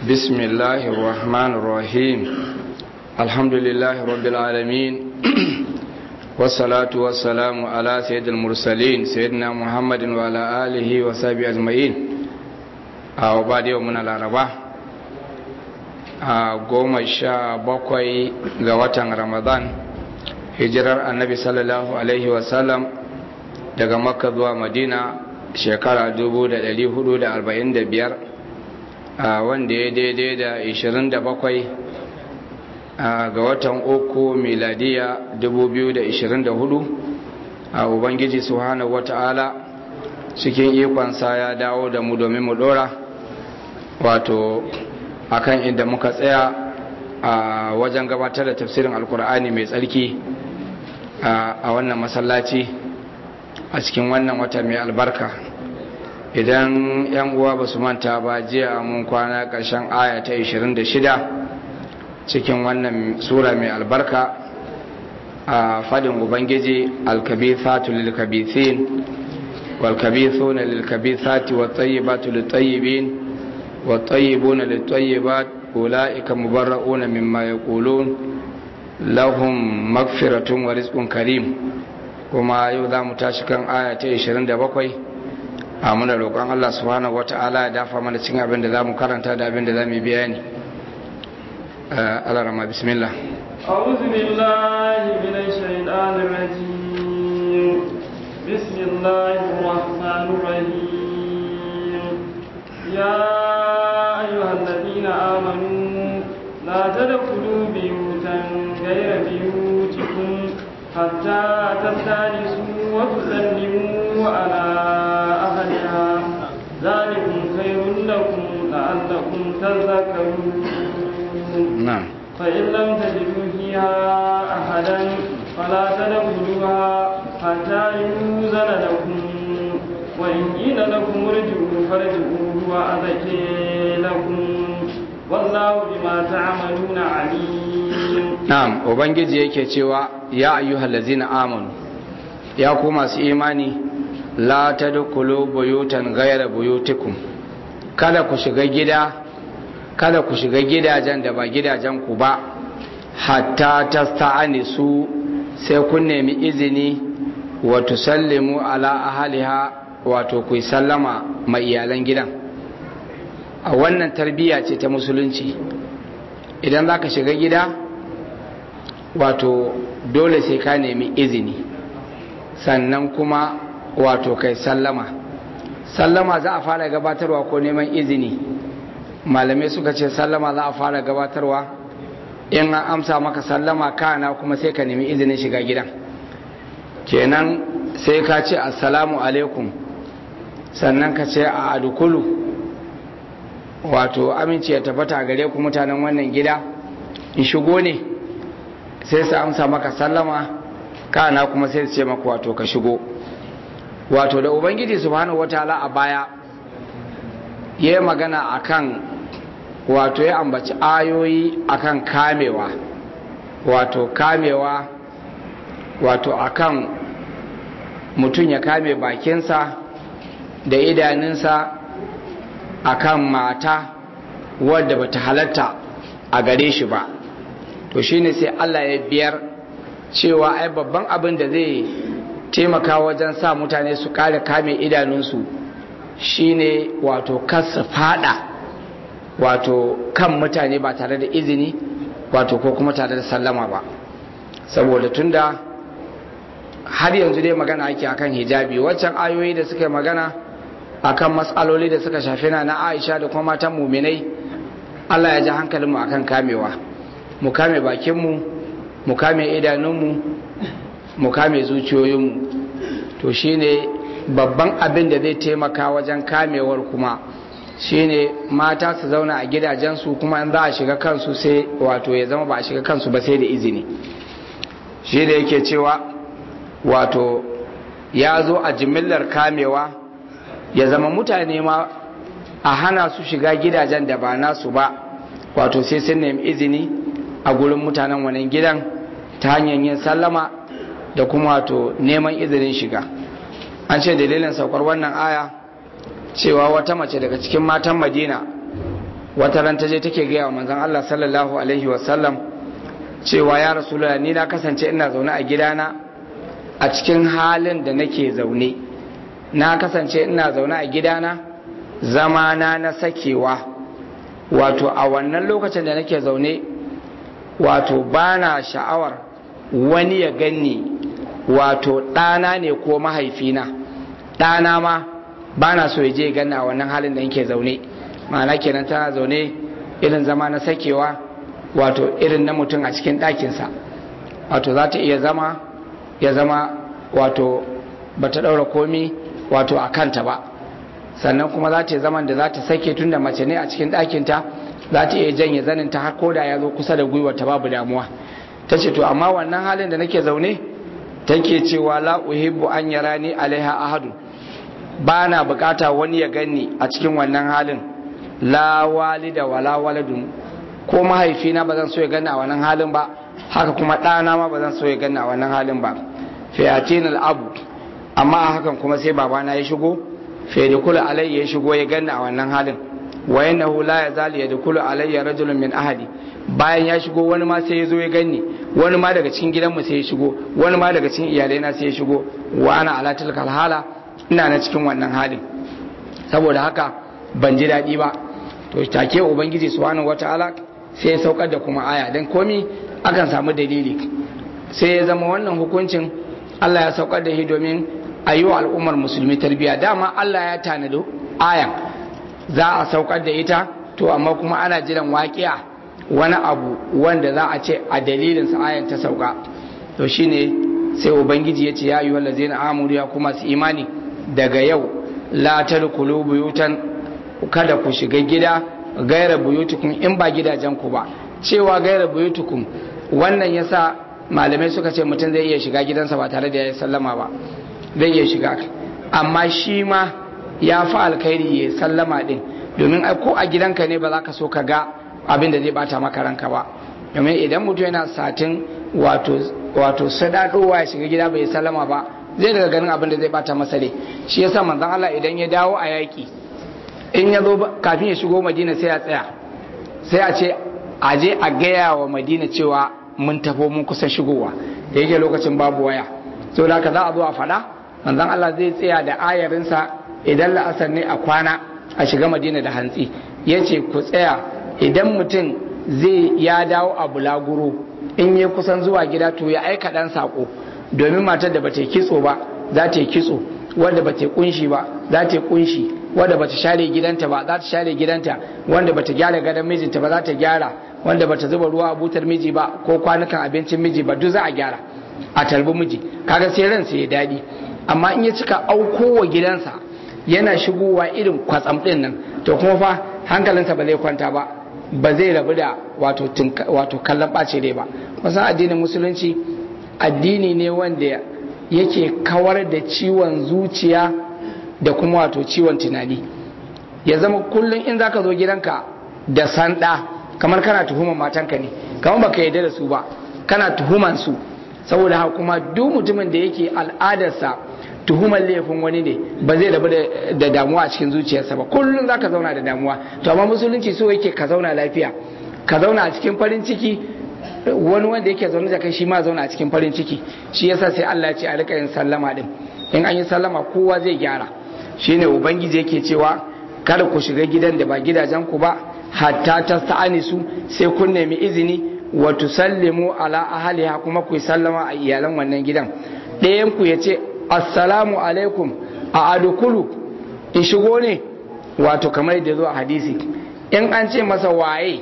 بسم الله الرحمن الرحيم الحمد لله رب العالمين والصلاة والسلام على سيد المرسلين سيدنا محمد وعلى آله وصحبه أجمعين وبعد يومنا الأربعاء goma sha bakwai ga watan ramadan hijirar annabi sallallahu alaihi wasallam daga makka zuwa madina shekara 1445 wanda ya daidai da 27 ga watan uku miladiya 2024 a ubangiji subhanahu wata'ala cikin ikonsa ya dawo da mu domin mu dora wato akan inda muka tsaya a wajen gabatar da tafsirin alkur'ani mai tsarki a wannan masallaci a cikin wannan wata mai albarka idan yan uwa ba su manta ba jiya mun kwana ƙarshen aya ta 26 cikin wannan sura mai albarka a fadin ubangiji alkabithatu lilkabithin walkabithuna lilkabithati wattayyibatu littayyibin wattayyibuna littayyibat ulaika mubarra'una mimma yaqulun lahum magfiratun wa rizqun karim kuma yau za mu tashi kan aya ta 27 a muna roƙon Allah subhanahu wata'ala ya dafa mana cikin abin da za mu karanta da abin da za mu bayani Allah rama bismillah أعوذ بالله من الشيطان الرجيم بسم الله الرحمن الرحيم يا أيها الذين آمنوا لا تدخلوا بيوتا غير بيوتكم حتى تستانسوا وتسلموا على أهلها ذلكم خير لكم لعلكم تذكرون نعم فإن لم تجدوا فيها أحدا فلا تدخلوها حتى يؤذن لكم وإن قيل لكم ارجعوا فارجعوا هو أزكي لكم والله بما تعملون عليم na'am ubangiji yake cewa ya ayyuhal ladzina amanu ya ku masu imani la tadkhulu buyutan ghayra buyutikum kada ku shiga gida kada ku shiga gidajen da ba gidajen ku ba hatta tasta'anisu sai kun nemi izini wa tusallimu ala ahliha wato ku sallama ma iyalan gidan a wannan tarbiyya ce ta musulunci idan zaka shiga gida wato dole sai ka nemi izini sannan kuma wato kai sallama sallama za a fara gabatarwa ko neman izini malamai suka ce sallama za a fara gabatarwa in an amsa maka sallama kana kuma sai ka nemi izinin shiga gidan kenan sai ka ce assalamu alaikum sannan ka ce a adukulu wato aminci ya tabbata gare ku mutanen wannan gida in shigo ne sai su amsa maka sallama kana kuma sai su ce maka wato ka shigo wato da ubangiji subhanahu wataala a baya ya yi magana akan wato ya ambaci ayoyi akan kamewa wato kamewa wato akan mutum ya kame bakinsa da idanunsa akan mata wadda bata halatta a gare shi ba to shine sai Allah ya biyar cewa ai babban abin da zai taimaka wajen sa mutane su kare kame idanunsu shine wato kasa fada wato kan mutane ba tare da izini wato ko kuma tare da sallama ba saboda tunda har yanzu dai magana ake akan hijabi waccan ayoyi da suka yi magana akan matsaloli da suka shafi na na Aisha da kuma matan muminai Allah ya ji hankalinmu akan kamewa mu kame bakinmu mu kame idanunmu mu kame zuciyoyinmu to shine babban abin da zai taimaka wajen kamewar kuma shine mata su zauna a gidajensu kuma in za a shiga kansu sai wato ya zama ba a shiga kansu ba sai da izini shi da yake cewa wato ya zo a jimillar kamewa ya zama mutane ma a hana su shiga gidajen da ba nasu ba wato sai sun nemi izini a gurin mutanen wannan gidan ta hanyar yin sallama da kuma wato neman izinin shiga an ce dalilin saukar wannan aya cewa wata mace daga cikin matan madina wata ran ta je take gaya wa manzon Allah sallallahu alaihi wasallam cewa ya rasulullah ni na kasance ina zaune a gidana a cikin halin da nake zaune na kasance ina zaune a gidana zamana na sakewa wato a wannan lokacin da nake zaune wato bana sha'awar wani ya ganni wato ɗana ne ko mahaifina ɗana ma bana so ya je ganni a wannan halin da nake zaune ma'ana kenan tana zaune irin zama na sakewa wato irin na mutum a cikin ɗakinsa wato za ta iya zama ya zama wato ba ta ɗaura komi wato a kanta ba sannan kuma za ta yi zaman da za ta sake tun da mace ne a cikin ɗakinta za ta iya janye zaninta har ko da ya zo kusa da gwiwar ta babu damuwa ta ce to amma wannan halin da nake zaune take cewa la uhibbu an yarani alaiha ahadu ba na bukata wani ya ganni a cikin wannan halin la walida wala waladun ko mahaifina ba zan so ya ganni a wannan halin ba haka kuma ɗana ma ba zan so ya ganni a wannan halin ba fiyatin al'abu amma a hakan kuma sai babana ya shigo fa yadkhulu alayya ya shigo ya ganni a wannan halin wa innahu la yazal yadkhulu alayya rajulun min ahadi bayan ya shigo wani ma sai ya zo ya ganni wani ma daga cikin gidanmu sai ya shigo wani ma daga cikin iyalaina sai ya shigo wa ana ala tilkal hala ina na cikin wannan halin saboda haka ban ji daɗi ba to take ubangiji subhanahu wataala sai ya saukar da kuma aya dan komi akan samu dalili sai ya zama wannan hukuncin Allah ya saukar da shi domin a yi wa al'ummar musulmi tarbiyya dama Allah ya tanado ayan za a saukar da ita to amma kuma ana jiran waƙiya wani abu wanda za a ce a dalilin sa ayan ta sauka to shine sai ubangiji ya ce ya yi wanda zai amuru ya kuma su imani daga yau la tadkhulu buyutan kada ku shiga gida gaira buyutukum in ba gidajen ku ba cewa gaira buyutukum wannan yasa malamai suka ce mutum zai iya shiga gidansa ba tare da ya sallama ba zai iya shiga amma shi ma ya fi alkhairi ya sallama din domin ko a gidanka ne ba za ka so ka ga abin da zai bata maka ranka ba domin idan mutum yana satin wato wato sadadowa ya shiga gida bai sallama ba zai daga ganin abin da zai bata masa ne shi yasa manzon Allah idan ya dawo a yaki in ya zo kafin ya shigo Madina sai ya tsaya sai a ce a je a gaya wa Madina cewa mun tafo mun kusa shigowa da yake lokacin babu waya so da za a zo a faɗa manzon Allah zai tsaya da ayarinsa idan la'asar ne a kwana a shiga Madina da hantsi yace ku tsaya idan mutum zai ya dawo a bulaguro in yi kusan zuwa gida to ya aika dan sako domin matar da bata yi kitso ba za ta yi kitso wanda bata yi kunshi ba za ta yi kunshi wanda bata share gidanta ba za ta share gidanta wanda bata gyara gadon mijinta ba za ta gyara wanda bata zuba ruwa a butar miji ba ko kwanukan abincin miji ba duk za a gyara a tarbi miji kaga sai ransa ya daɗi amma in ya cika aukowa gidansa yana shigowa irin kwatsam ɗin nan to kuma fa hankalinsa ba zai kwanta ba ba zai rabu da wato wato kallon ɓace dai ba kusan addinin musulunci addini ne wanda yake kawar da ciwon zuciya da kuma wato ciwon tunani ya zama kullum in zaka zo gidanka da sanda kamar kana tuhuman matanka ne kamar baka yarda da su ba kana tuhuman su saboda haka kuma duk mutumin da yake al'adarsa tuhumar laifin wani ne ba zai rabu da damuwa a cikin zuciyarsa ba kullum zaka zauna da damuwa to amma musulunci so yake ka zauna lafiya ka zauna a cikin farin ciki wani wanda yake zaune da kai shi ma zauna a cikin farin ciki shi yasa sai Allah ya ce a rika yin sallama din in an yi sallama kowa zai gyara shine ubangiji yake cewa kada ku shiga gidan da ba gidajen ku ba hatta tasta'anisu sai kun nemi izini wa tusallimu ala ahliha kuma ku sallama a iyalan wannan gidan ɗayan ku ya ce assalamu alaikum a adukulu in shigo ne wato kamar da zo a hadisi in an ce masa waye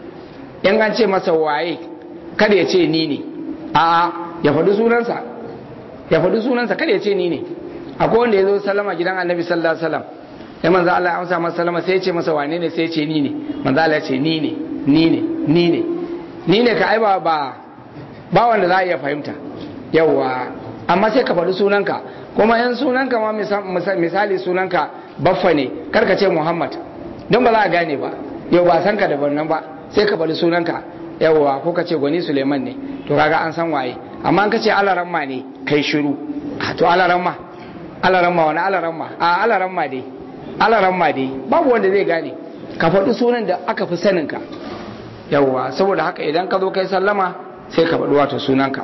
in an ce masa waye kada ya ce ni ne a ya faɗi sunansa ya faɗi sunansa kada ya ce ni ne akwai wanda ya zo sallama gidan annabi sallallahu alaihi wasallam ya manzo Allah ya amsa masa sallama sai ya ce masa wane ne sai ya ce ni ne manzo Allah ya ce ni ne ni ne ni ne ni ne ka aiba ba ba wanda za a iya fahimta yawa amma sai ka faɗi sunanka kuma yan sunanka ma misali sunanka baffa ne karka ce Muhammad don ba za a gane ba yau ba san ka da wannan ba sai ka faɗi sunanka yawwa ko ka ce gwani suleiman ne to kaga an san waye amma ka ce alaramma ne kai shiru to alaramma alaramma wani alaramma a alaramma dai alaramma dai babu wanda zai gane ka faɗi sunan da aka fi saninka yawwa saboda haka idan ka zo kai sallama sai ka faɗi wato sunanka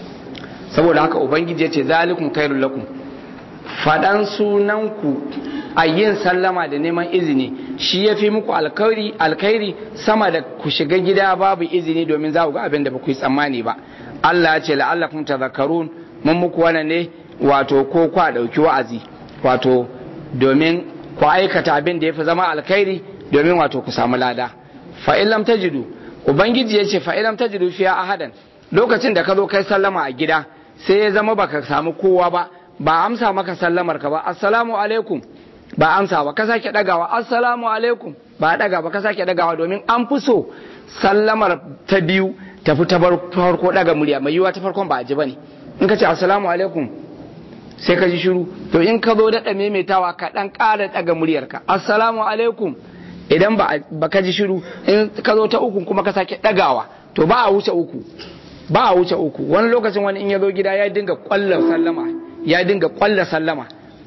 saboda haka ubangiji ya ce zalikum khairul lakum faɗan sunanku a yin sallama da neman izini shi ya fi muku alkhairi alkhairi sama da ku shiga gida babu izini domin za ku ga abin da ba ku yi tsammani ba Allah ya ce la'allakum tadhakkarun mun muku wannan ne wato ko kwa dauki wa'azi wato domin ku aikata abin da ya fi zama alkhairi domin wato ku samu lada fa in lam tajidu ubangiji ya ce fa in lam tajidu fiya ahadan lokacin da ka zo kai sallama a gida sai ya zama baka samu kowa ba ba amsa maka sallamar ka ba assalamu alaikum ba amsa ba ka sake dagawa assalamu alaikum ba daga ba ka sake dagawa domin an fi so sallamar ta biyu tafi ta farko daga murya mai yiwa ta farkon ba a ji bane in ka ce assalamu alaikum sai ka ji shiru to in ka zo daɗa maimaitawa ka ɗan ƙara daga muryarka assalamu alaikum idan ba ka ji shiru in ka zo ta uku kuma ka sake ɗagawa to ba a wuce uku ba a wuce uku wani lokacin wani in ya zo gida ya dinga kwallon sallama ya dinga kwalla sallama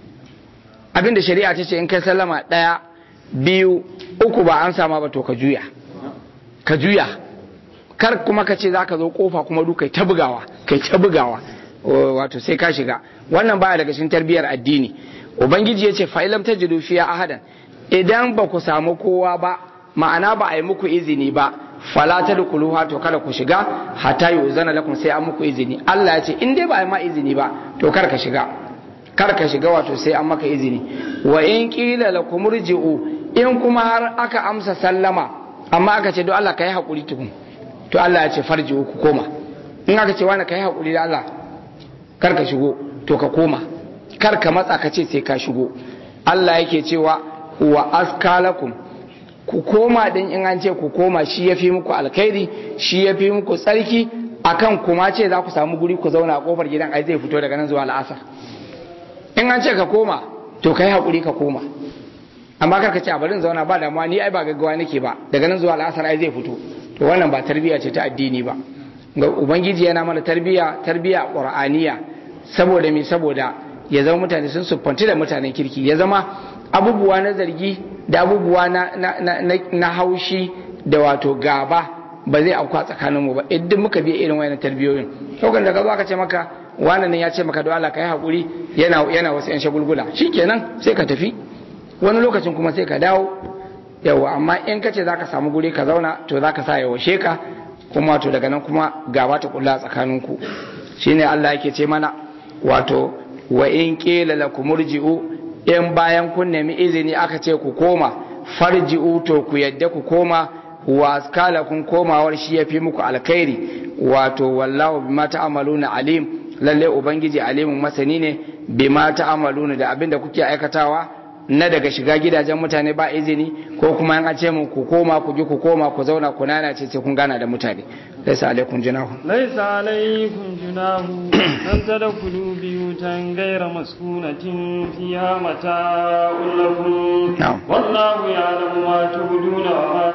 abinda shari'a ta ce in kai sallama ɗaya biyu uku ba an sama ba to ka juya ka juya kar kuma ka ce za ka zo kofa kuma du kai ta bugawa kai ta bugawa wato sai ka shiga wannan baya daga cikin tarbiyyar addini ubangiji ya ce fa'ilam ta jidu fiya ahadan idan ba ku samu kowa ba ma'ana ba a yi muku izini ba fala ta dukuluha to kada ku shiga hatta yi uzana lakum sai an muku izini Allah ya ce in dai ba a yi ma izini ba to kar ka shiga kar ka shiga wato sai an maka izini wa in qila lakum rji'u in kuma har aka amsa sallama amma aka ce don Allah kai hakuri tukun to Allah ya ce farji'u ku koma in aka ce wani kai hakuri da Allah kar ka shigo to ka koma kar ka matsa ka ce sai ka shigo Allah yake cewa wa askalakum ku koma din in an ce ku koma shi ya fi muku alkhairi shi ya fi muku tsarki akan kuma ce za ku samu guri ku zauna a kofar gidan ai zai fito daga nan zuwa al'asar in an ce ka koma to kai hakuri ka koma amma kar ka ce a bari zauna ba damuwa ni ai ba gaggawa nake ba daga nan zuwa al'asar ai zai fito to wannan ba tarbiyya ce ta addini ba ga ubangiji yana mana tarbiyya tarbiyya qur'aniya saboda me saboda ya zama mutane sun siffanci da mutanen kirki ya zama abubuwa na zargi da abubuwa na, na, na, na, haushi da wato gaba ba zai auku a tsakanin mu ba idan muka biya irin wayannan tarbiyoyin lokacin da ka zo aka ce maka wannan ya ce maka don Allah kai hakuri yana yana wasu yan shagulgula shikenan sai ka tafi wani lokacin kuma sai ka dawo yawa amma in ka ce zaka samu guri ka zauna to zaka sa yaushe ka kuma to daga nan kuma gaba ta kulla tsakaninku shine Allah yake ce mana wato wa in qila lakum murji'u in bayan kun nemi izini aka ce ku koma farji'u to ku yadda ku koma wa kala kun komawar shi yafi muku alkhairi wato wallahu bima ta'maluna alim lalle ubangiji alimun masani ne bima ta'maluna da abinda kuke aikatawa na daga shiga gidajen mutane ba izini ko kuma an ce mu ku koma ku ji ku koma ku zauna ku nana ce sai kun gana da mutane laisa alaikum junahu laisa alaikum junahu an tadkhulu biyutan ghayra maskunatin fiha mata'un lakum wallahu ya'lamu ma tubduna wa ma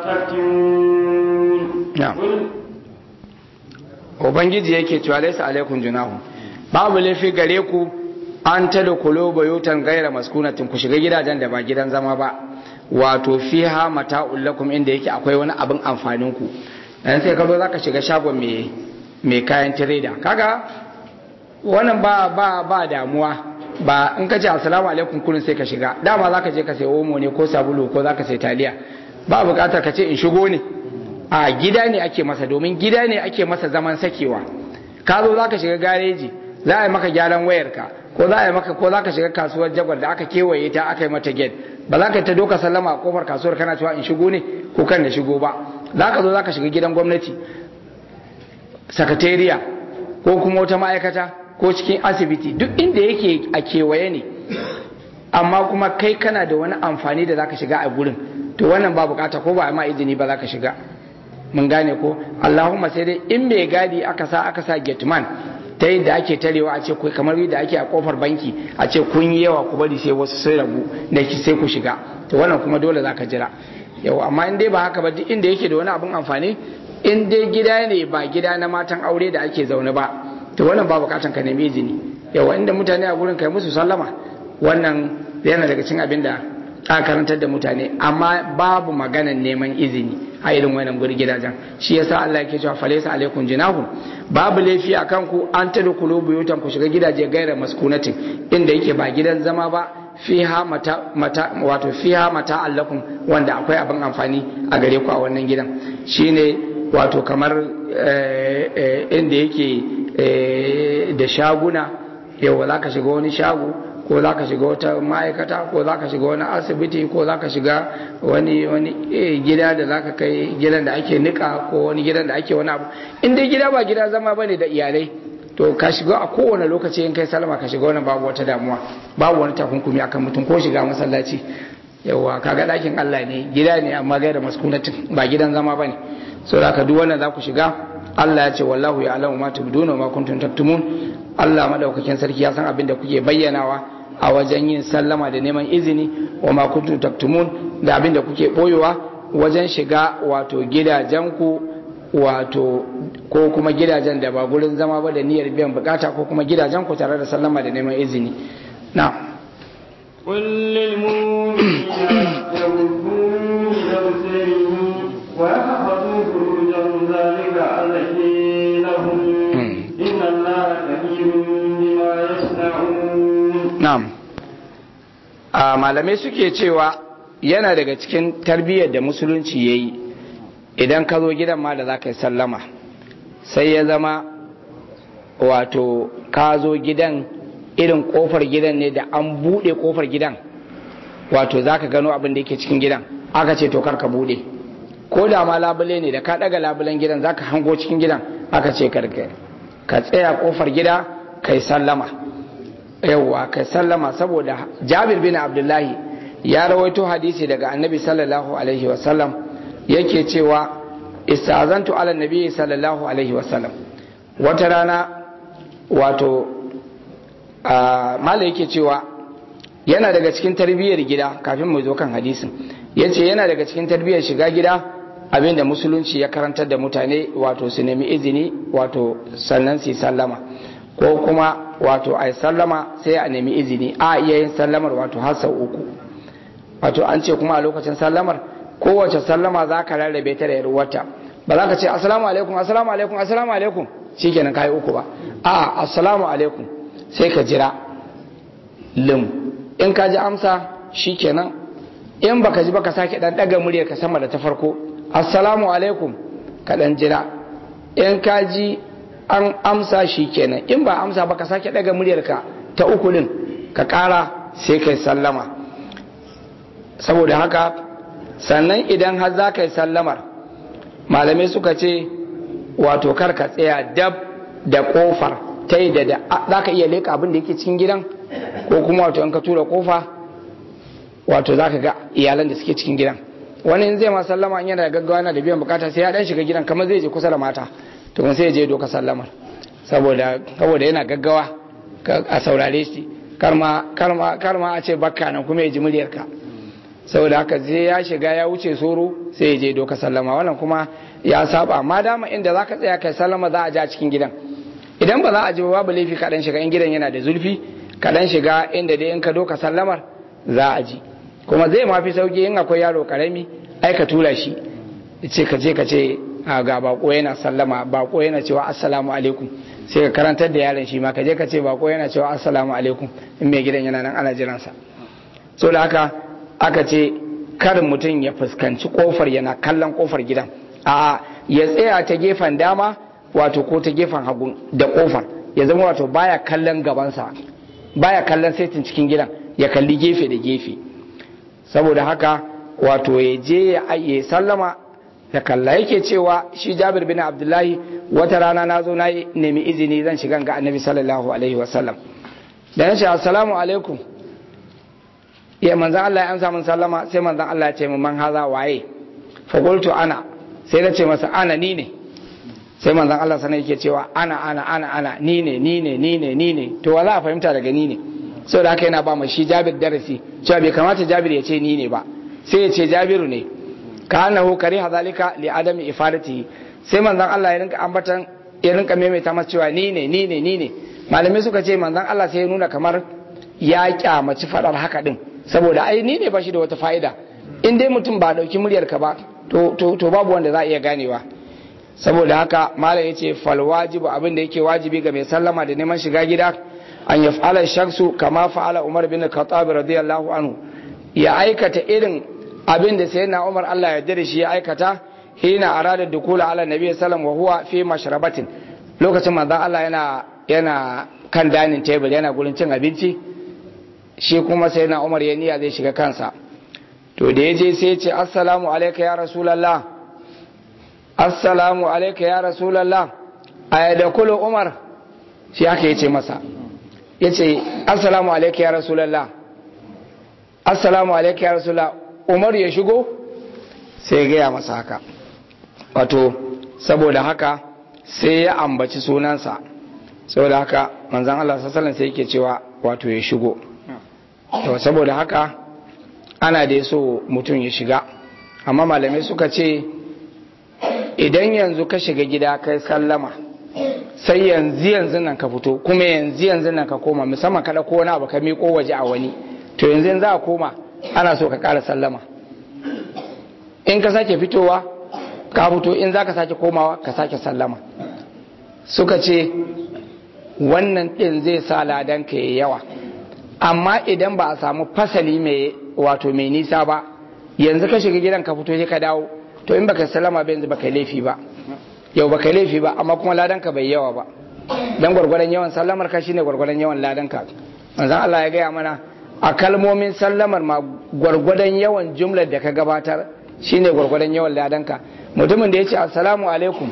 taktumun ubangiji yake cewa laisa alaikum junahu babu laifi gare ku an ta da kulo bayutan gaira maskunatin ku shiga gidajen da ba gidan zama ba wato fiha mata'ul lakum inda yake akwai wani abin amfanin ku dan sai ka zo zaka shiga shagon mai mai kayan trader kaga wannan ba ba ba damuwa ba in ka ce assalamu alaikum kullun sai ka shiga dama zaka je ka sai omo ne ko sabulu ko zaka sai taliya ba bukatar ka ce in shigo ne a gida ne ake masa domin gida ne ake masa zaman sakewa ka zo zaka shiga gareji za a yi maka gyaran wayarka ko za a yi maka ko za ka shiga kasuwar jagwal da aka kewaye ta aka yi mata gate ba za ka ta doka sallama a kofar kasuwar kana cewa in shigo ne ko kan da shigo ba za ka zo za ka shiga gidan gwamnati sakatariya ko kuma wata ma'aikata ko cikin asibiti duk inda yake a kewaye ne amma kuma kai kana da wani amfani da za ka shiga a gurin to wannan ba bukata ko ba ma izini ba za ka shiga mun gane ko allahumma sai dai in mai gadi aka sa aka sa gateman ta yadda ake tarewa a ce kamar yadda ake a kofar banki a ce kun yi yawa ku bari sai wasu sai rabu da ki sai ku shiga to wannan kuma dole zaka jira yau amma in dai ba haka ba duk inda yake da wani abun amfani in dai gida ne ba gida na matan aure da ake zaune ba to wannan ba bukatan ka nemi izini yawa inda mutane a gurin kai musu sallama wannan yana daga cikin abin da aka karantar da mutane amma babu maganan neman izini a irin wannan guri gidajen shi yasa Allah yake cewa falaysa alaikum jinahun babu laifi akan ku an tadkhulu buyutan ku shiga gidaje gaira maskunatin inda yake ba gidan zama ba fiha mata, mata wato fiha mata allakum wanda akwai abin amfani a gare ku a wannan gidan shine wato kamar inda yake da shaguna yau za ka shiga wani shago ko za ka shiga wata ma'aikata ko za ka shiga wani asibiti ko za ka shiga wani wani gida da za ka kai gidan da ake nika ko wani gidan da ake wani abu in dai gida ba gida zama ba ne da iyalai to ka shiga a kowane lokaci in kai salama ka shiga wannan babu wata damuwa babu wani takunkumi akan mutum ko shiga masallaci yawa kaga ɗakin Allah ne gida ne amma gaira maskunatin ba gidan zama ba ne so da duk wannan za ku shiga Allah ya ce wallahu ya alamu ma tubduna ma kuntum taktumun Allah madaukakin sarki ya san abin da kuke bayyanawa a wajen yin sallama da neman izini wa ma kuntum taktumun da abin da kuke boyewa wajen shiga wato gidajenku wato ko kuma gidajen da ba gurin zama ba da niyyar biyan bukata ko kuma gidajen ku tare da sallama da neman izini na قل للمؤمنين يغضوا من أبصارهم ويحفظوا فروجهم ذلك أزكي لهم إن الله كبير بما يصنعون na'am a malamai suke cewa yana daga cikin tarbiyyar da musulunci ya yi idan ka zo gidan ma da za ka yi sallama sai ya zama wato ka zo gidan irin kofar gidan ne da an buɗe kofar gidan wato za ka gano abin da yake cikin gidan aka ce to kar ka buɗe ko da ma labule ne da ka ɗaga labulen gidan za ka hango cikin gidan aka ce karka ka tsaya kofar gida ka yi sallama yawwa ka sallama saboda jabir bin abdullahi ya rawaito hadisi daga annabi sallallahu alaihi wasallam yake cewa istazantu ala nabi sallallahu alaihi wasallam wata rana wato mala yake cewa yana daga cikin tarbiyyar gida kafin mu zo kan hadisin yace yana daga cikin tarbiyyar shiga gida abinda musulunci ya karantar da mutane wato su nemi izini wato sannan su sallama ko kuma wato a sallama sai a nemi izini a iya yin sallamar wato har sau uku wato an ce kuma a lokacin sallamar kowace sallama za ka rarrabe ta da yarwata ba za ka ce assalamu alaikum assalamu alaikum assalamu alaikum shikenan kai uku ba a assalamu alaikum sai ka jira lim in ka ji amsa shikenan in baka ji baka sake dan daga muryar ka sama da ta farko assalamu alaikum ka dan jira in ka ji an amsa shi kenan in ba amsa ba ka sake daga muryarka ta uku din ka kara sai kai sallama saboda haka sannan idan har za ka yi sallamar malamai suka ce wato kar ka tsaya dab da kofar ta yi da za ka iya leka abin da yake cikin gidan ko kuma wato in ka tura kofa wato za ka ga iyalan da suke cikin gidan wani in zai ma sallama in yana da gaggawa yana da biyan bukata sai ya dan shiga gidan kamar zai je kusa da mata to sai je doka sallamar saboda saboda yana gaggawa a saurare shi karma karma karma a ce bakka nan kuma ya ji muryarka saboda haka sai ya shiga ya wuce soro sai ya je doka sallama wannan kuma ya saba ma dama inda zaka tsaya kai sallama za a ja cikin gidan idan ba za a ji ba babu laifi kaɗan shiga in gidan yana da zulfi kaɗan shiga inda dai in ka doka sallamar za a ji kuma zai mafi sauki in akwai yaro karami ai ka tura shi ce ka je ka ce ga bako yana sallama bako yana cewa assalamu alaikum sai ka karantar da yaron shi ma ka je ka ce bako yana cewa assalamu alaikum in mai gidan yana nan ana jiransa so da haka aka ce kar mutum ya fuskanci kofar yana kallon kofar gidan a ya tsaya ta gefen dama wato ko ta gefen hagu da kofar ya zama wato baya kallon gabansa baya kallon saitin cikin gidan ya kalli gefe da gefe saboda haka wato ya je ya sallama da kalla yake cewa shi jabir bin abdullahi wata rana na zo na nemi izini zan shiga ga annabi sallallahu alaihi wasallam da na ce assalamu alaikum ya manzan Allah ya amsa min sallama sai manzan Allah ya ce min man haza waye fa qultu ana sai na ce masa ana ni ne sai manzan Allah sanar yake cewa ana ana ana ana ni ne ni ne ni ne ni ne to wala a fahimta daga ni ne saboda haka yana ba mu shi jabir darasi cewa bai kamata jabir ya ce ni ne ba sai ya ce jabiru ne ka annahu kariha zalika li adami ifadatihi sai manzon Allah ya rinka ambatan ya rinka maimaita masa cewa ni ne ni ne ni ne malamai suka ce manzon Allah sai ya nuna kamar ya kyamaci fadar haka din saboda ai ni ne ba shi da wata fa'ida in dai mutum ba dauki muryar ka ba to to to babu wanda za a iya ganewa saboda haka malam yace fal wajibu abin da yake wajibi ga mai sallama da neman shiga gida an yaf'ala shaksu kama fa'ala Umar bin Khattab radiyallahu anhu ya aikata irin abin da sayyidina Umar Allah ya yarda da shi ya aikata hina arada dukula ala nabi sallam wa huwa fi mashrabatin lokacin manzon Allah yana yana kan dining table yana gurin cin abinci shi kuma sayyidina Umar ya niyya zai shiga kansa to da yaje sai ya ce assalamu alayka ya rasulullah assalamu alayka ya rasulullah ayadakulu Umar shi haka yace masa yace assalamu alayka ya rasulullah assalamu alayka ya rasulullah Umar ya shigo sai ya gaya masa haka wato saboda haka sai ya ambaci sunansa saboda haka manzan Allah sassalan sai yake cewa wato ya shigo to saboda haka ana da so mutum ya shiga amma malamai suka ce idan yanzu ka shiga gida kai sallama sai yanzu yanzu nan ka fito kuma yanzu yanzu nan ka koma musamman kada ko wani abu ka miƙo waje a wani to yanzu za a koma ana so ka ƙara sallama in ka sake fitowa ka fito in za ka sake komawa ka sake sallama suka ce wannan ɗin zai sa ladan ka yi yawa amma idan ba a samu fasali mai wato mai nisa ba yanzu ka shiga gidan ka fito sai ka dawo to in baka sallama ba yanzu baka laifi ba yau baka laifi ba amma kuma ladan ka bai yawa ba dan gwargwadon yawan sallamar ka shine gwargwadon yawan ladan ka manzon Allah ya gaya mana a kalmomin sallamar ma gwargwadon yawan jumlar da ka gabatar shine gwargwadon yawan ladanka mutumin da ya ce assalamu alaikum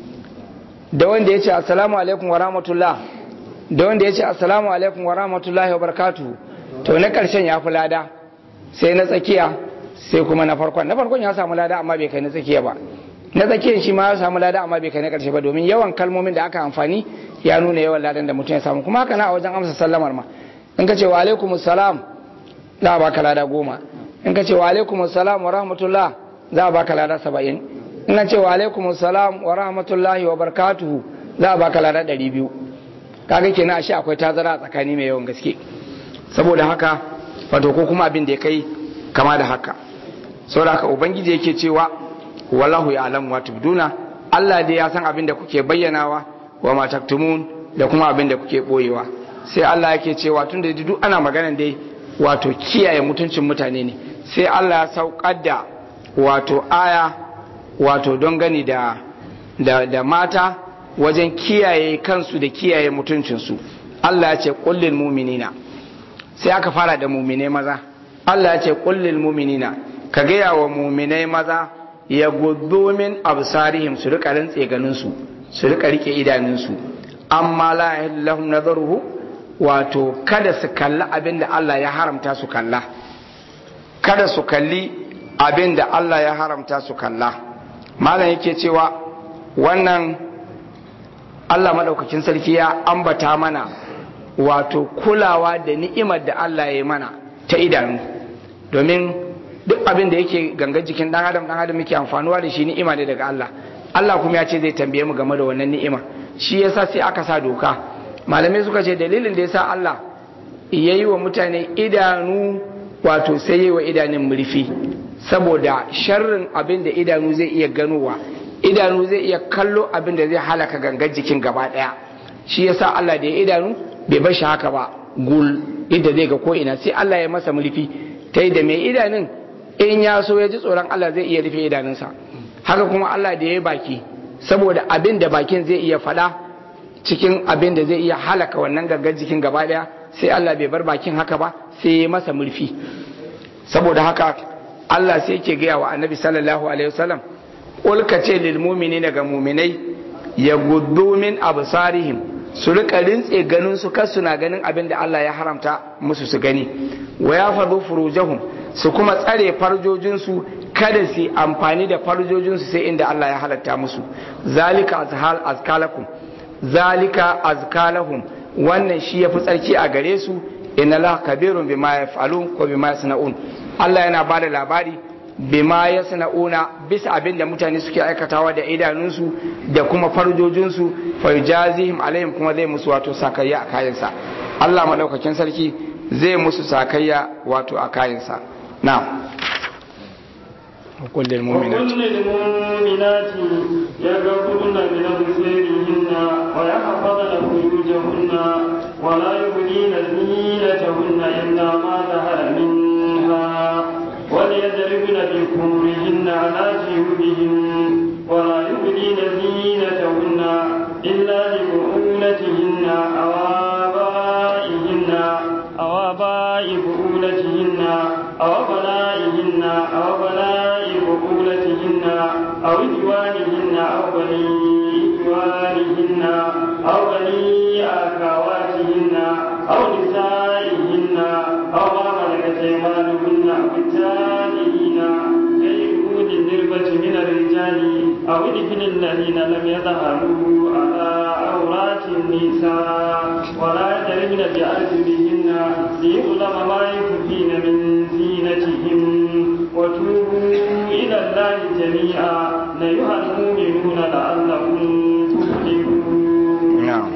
da wanda ya ce assalamu alaikum wa rahmatullah da wanda ya ce assalamu alaikum wa rahmatullahi wa barakatuhu to na karshen ya fi lada sai na tsakiya sai kuma na farkon na farkon ya samu lada amma bai kai na tsakiya ba na tsakiyar shi ma ya samu lada amma bai kai na karshe ba domin yawan kalmomin da aka amfani ya nuna yawan ladan da mutum ya samu kuma haka na a wajen amsa sallamar ma in ka ce wa alaikum salam za a baka lada goma in ka ce wa alaikum salam wa rahmatullah za a baka lada saba'in in ka ce wa alaikum salam wa rahmatullahi wa barakatuhu za a baka lada ɗari biyu kaga kenan ashe akwai tazara a tsakani mai yawan gaske saboda haka wato ko kuma abin da ya kai kama da haka saboda haka ubangiji yake cewa wallahu ya alamu wa tubduna Allah dai ya san abin da kuke bayyanawa wa ma taktumun da kuma abin da kuke boyewa sai Allah yake cewa tun da duk ana maganan dai wato kiyaye mutuncin mutane ne sai Allah ya saukar da wato aya wato don gani da da, da mata wajen kiyaye kansu da kiyaye mutuncinsu Allah ya ce kullil muminina sai aka fara da muminai maza Allah ya ce kullil muminina ka gaya wa muminai maza ya gudu min absarihim su rika rantse ganin su su rika rike idanunsu amma la lahum nazaruhu wato kada su kalli abin da Allah ya haramta su kalla kada su kalli abin da Allah ya haramta su kalla malam yake cewa wannan Allah madaukakin sarki ya ambata mana wato kulawa da ni'imar da Allah ya yi mana ta idanu domin duk abin da yake gangan jikin dan adam dan adam yake amfanuwa da shi ni'ima ne daga Allah Allah kuma ya ce zai tambaye mu game da wannan ni'ima shi yasa sai aka sa doka malamai suka ce dalilin da yasa Allah ya yi wa mutane idanu wato sai yi wa idanun murfi saboda sharrin abin da idanu zai iya ganowa idanu zai iya kallo abin da zai halaka gangan jikin gaba daya shi yasa Allah da ya idanu bai bar shi haka ba gul inda zai ga ko ina sai Allah ya masa murfi ta yi da mai idanun in ya so ya ji tsoron Allah zai iya rufe idanunsa haka kuma Allah da ya baki saboda abin da bakin zai iya faɗa cikin abin da zai iya halaka wannan gangan jikin gaba daya sai Allah bai bar bakin haka ba sai ya masa murfi saboda haka Allah sai yake gaya wa annabi sallallahu alaihi wasallam qul ka ce lil mu'minina ga mu'minai ya guddu min absarihim su rika rintse ganin su kar suna ganin abin da Allah ya haramta musu su gani wa ya fadu furujahum su kuma tsare farjojinsu kada su amfani da farjojinsu sai inda Allah ya halatta musu zalika azhal azkalakum zalika azkalahum wannan shi yafi tsarki a gare su inna la kabirun bima yaf'alun ko bima yasna'un Allah yana ba da labari bima yasna'una bisa abin da mutane suke aikatawa da idanunsu da kuma farjojinsu fa yujazihim alaihim kuma zai musu wato sakayya a kayansa Allah madaukakin sarki zai musu sakayya wato a kayansa na'am وكل المؤمنات وكل المؤمنات يغضبن من أبصارهن ويحفظن فروجهن ولا يبدين زينتهن إلا ما ظهر منها وليضربن بخمرهن على جيوبهن ولا يبدين زينتهن إلا لبعولتهن أو آبائهن أو آباء بعولتهن أو أبنائهن أو أبناء بعولتهن أو إخوانهن أو بني إخوانهن أو بني أخواتهن أو نسائهن أو ما ملكت أيمانهن أو التابعين غير أولي الإربة من الرجال أو الإبن الذين لم يظهروا على عورات النساء ولا يضربن بأرجلهن ليعلم ما يخفين من زينتهم وتوبوا إلى الله جميعا أيها المؤمنون لعلكم تفلحون نعم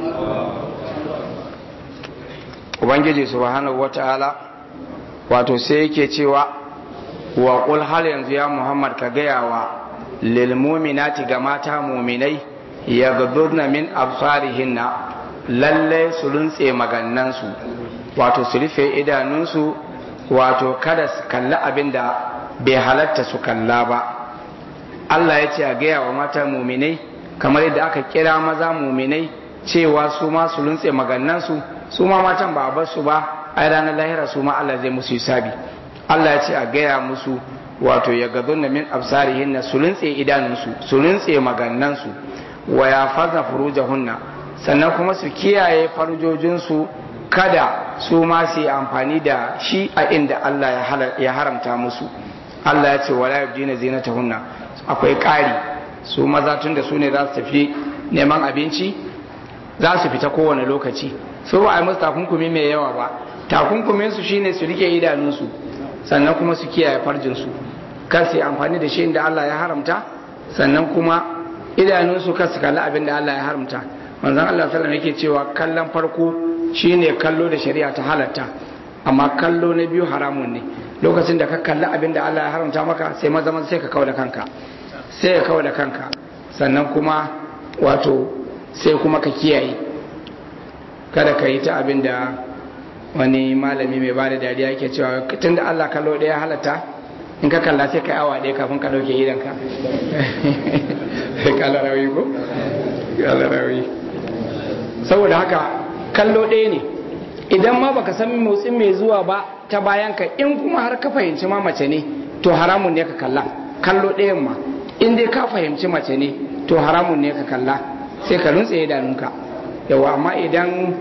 ubangiji subhanahu wata'ala wato sai yake cewa wa qul hal yanzu ya muhammad ka gaya wa lil mu'minati ga mata mu'minai yaghdudna min absarihinna lalle su runtse magannansu wato su rufe idanunsu wato kada su kalli abin da bai halatta su kalla ba Allah ya ce a gaya wa mata mu'minai kamar yadda aka kira maza mu'minai cewa su ma su runtse magannansu su ma matan ba a bar su ba ai ranar lahira su ma Allah zai musu hisabi Allah ya ce a gaya musu wato ya gadon min absarihin su rintse idanunsu su rintse magannansu wa ya faza furujahunna sannan kuma su kiyaye farjojinsu kada su ma su yi amfani da shi a inda Allah ya haramta musu Allah ya ce wala yabdina zinatahunna akwai ƙari su maza tun da su ne za su tafi neman abinci za su fita kowane lokaci su ba a yi musu takunkumi mai yawa ba takunkumin su shine su rike idanunsu sannan kuma su kiyaye farjinsu kar su yi amfani da shi inda Allah ya haramta sannan kuma idanunsu kar su kalli abin da Allah ya haramta manzon Allah sallallahu yake cewa kallon farko shine kallo da shari'a ta halatta amma kallo na biyu haramun ne lokacin da ka kalli abin da Allah ya haramta maka sai maza sai ka kawo da kanka sai ka kawo da kanka sannan kuma wato sai kuma ka kiyaye kada ka yi ta abin da wani malami mai ba da dariya yake cewa tun da Allah kallo ɗaya halatta in ka kalla sai ka awa ɗaya kafin ka ɗauke idanka kala rawi ko kala rawi saboda haka kallo ɗaya ne idan ma baka san motsin mai zuwa ba ta bayan ka in kuma har ka fahimci ma mace ne to haramun ne ka kalla kallo ɗayan ma in dai ka fahimci mace ne to haramun ne ka kalla sai ka runtse idanunka yawa amma idan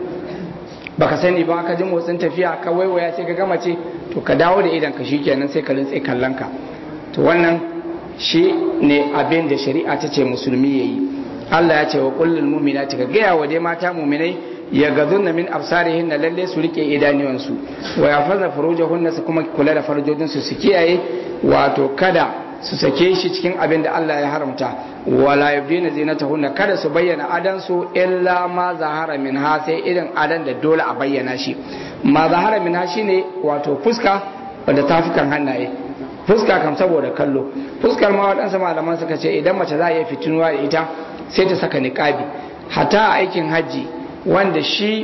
baka sani ba ka ji motsin tafiya ka waiwaya sai ka gama ce to ka dawo da idan ka shikenan sai ka rintse kallon ka to wannan shi ne abin da shari'a ta ce musulmi yayi Allah ya ce wa kullul mu'minati ka gaya wa dai mata mu'minai ya gazunna min absarihinna lalle su rike idaniyansu wa yafazna furujahunna su kuma kula da farjojinsu su kiyaye wato kada su sake shi cikin abin da Allah ya haramta wala yubdina zinatahunna kada su bayyana adansu illa ma zahara min ha sai irin adan da dole a bayyana shi ma zahara min ha shine wato fuska wanda tafukan hannaye fuska kam saboda kallo fuskar ma waɗansu malaman suka ce idan mace za a iya fitinuwa da ita sai ta saka niqabi hata a aikin hajji wanda shi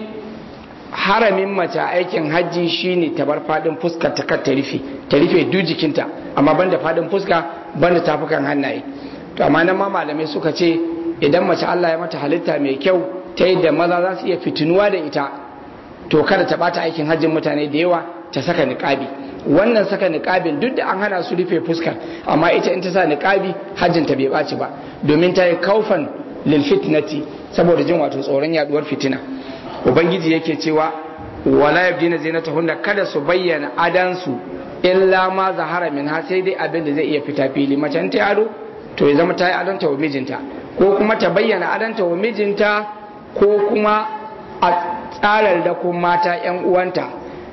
haramin mace aikin hajji shine ta bar fadin fuskar ta kar ta rufe ta rufe duk jikinta amma banda fadin fuska banda tafukan hannaye to amma nan ma malamai suka ce idan mace Allah ya mata halitta mai kyau ta yadda maza za su iya fitinuwa da ita to kada ta bata aikin hajjin mutane da yawa ta saka niqabi wannan saka niqabin duk da an hana su rufe fuskar amma ita in ta sa niqabi hajjin ta bai baci ba domin ta yi kaufan lil fitnati saboda jin wato tsoron yaduwar fitina ubangiji yake cewa wala yabdina zinatahunna kada su bayyana adansu illa ma zahara min ha sai dai abin da zai iya fita fili macen ta ado to ya zama ta yi adanta wa mijinta ko kuma ta bayyana adanta wa mijinta ko kuma a tsarar da kuma mata yan uwanta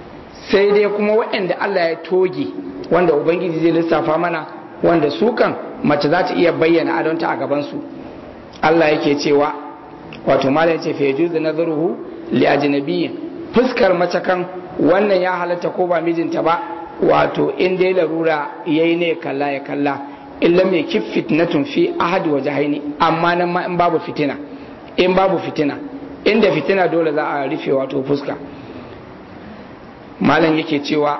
sai dai kuma waɗanda Allah ya toge wanda ubangiji zai lissafa mana wanda su kan mace za ta iya bayyana adonta a gabansu Allah yake cewa wato malam ce fa yajuzu nazaruhu li ajnabiyyin fuskar mace kan wannan ya halatta ko ba mijinta ba wato in dai larura yayi ne kalla ya kalla illa mai kif fitnatun fi ahadi wa jahaini amma nan ma in babu fitina in babu fitina inda fitina dole za a rufe wato fuska malam yake cewa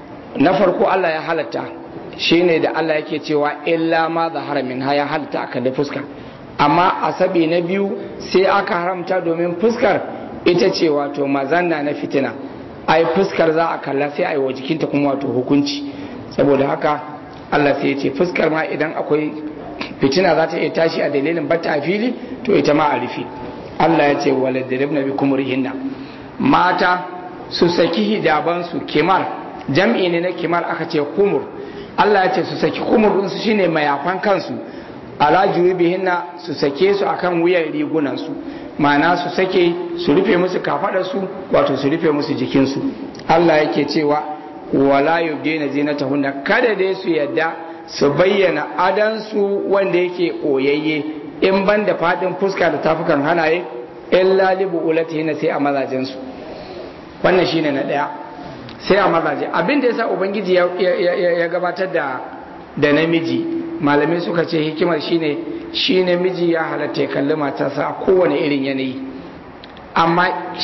na farko Allah ya halatta shine da Allah yake cewa illa ma zahara min ya halatta aka da fuska amma asabi na biyu sai aka haramta domin fuskar ita ce wato mazanna na fitina ai fuskar za a kalla sai a yi wa jikinta kuma wato hukunci saboda haka Allah sai ya ce fuskar ma idan akwai fitina za ta iya tashi a dalilin bata a fili to ita ma a rufe Allah ya ce wala diribna bi kumurihinna mata su saki hijabansu kimar jam'i ne na kimar aka ce kumur Allah ya ce su saki kumur ɗinsu shine mayafan kansu ala jurubihinna su sake su akan wuyan rigunansu ma'ana su sake su rufe musu kafadarsu wato su rufe musu jikinsu Allah yake cewa wala yubdina zinatahunna kada dai su yadda su bayyana adansu wanda yake oyayye in ban da fadin fuska da tafukan hanaye illa libu ulatihinna sai a mazajensu wannan shine na daya sai a mazaje abin da yasa ubangiji ya gabatar da da namiji malamai suka ce hikimar shine shi namiji ya halatta ya kalli matarsa a kowane irin yanayi amma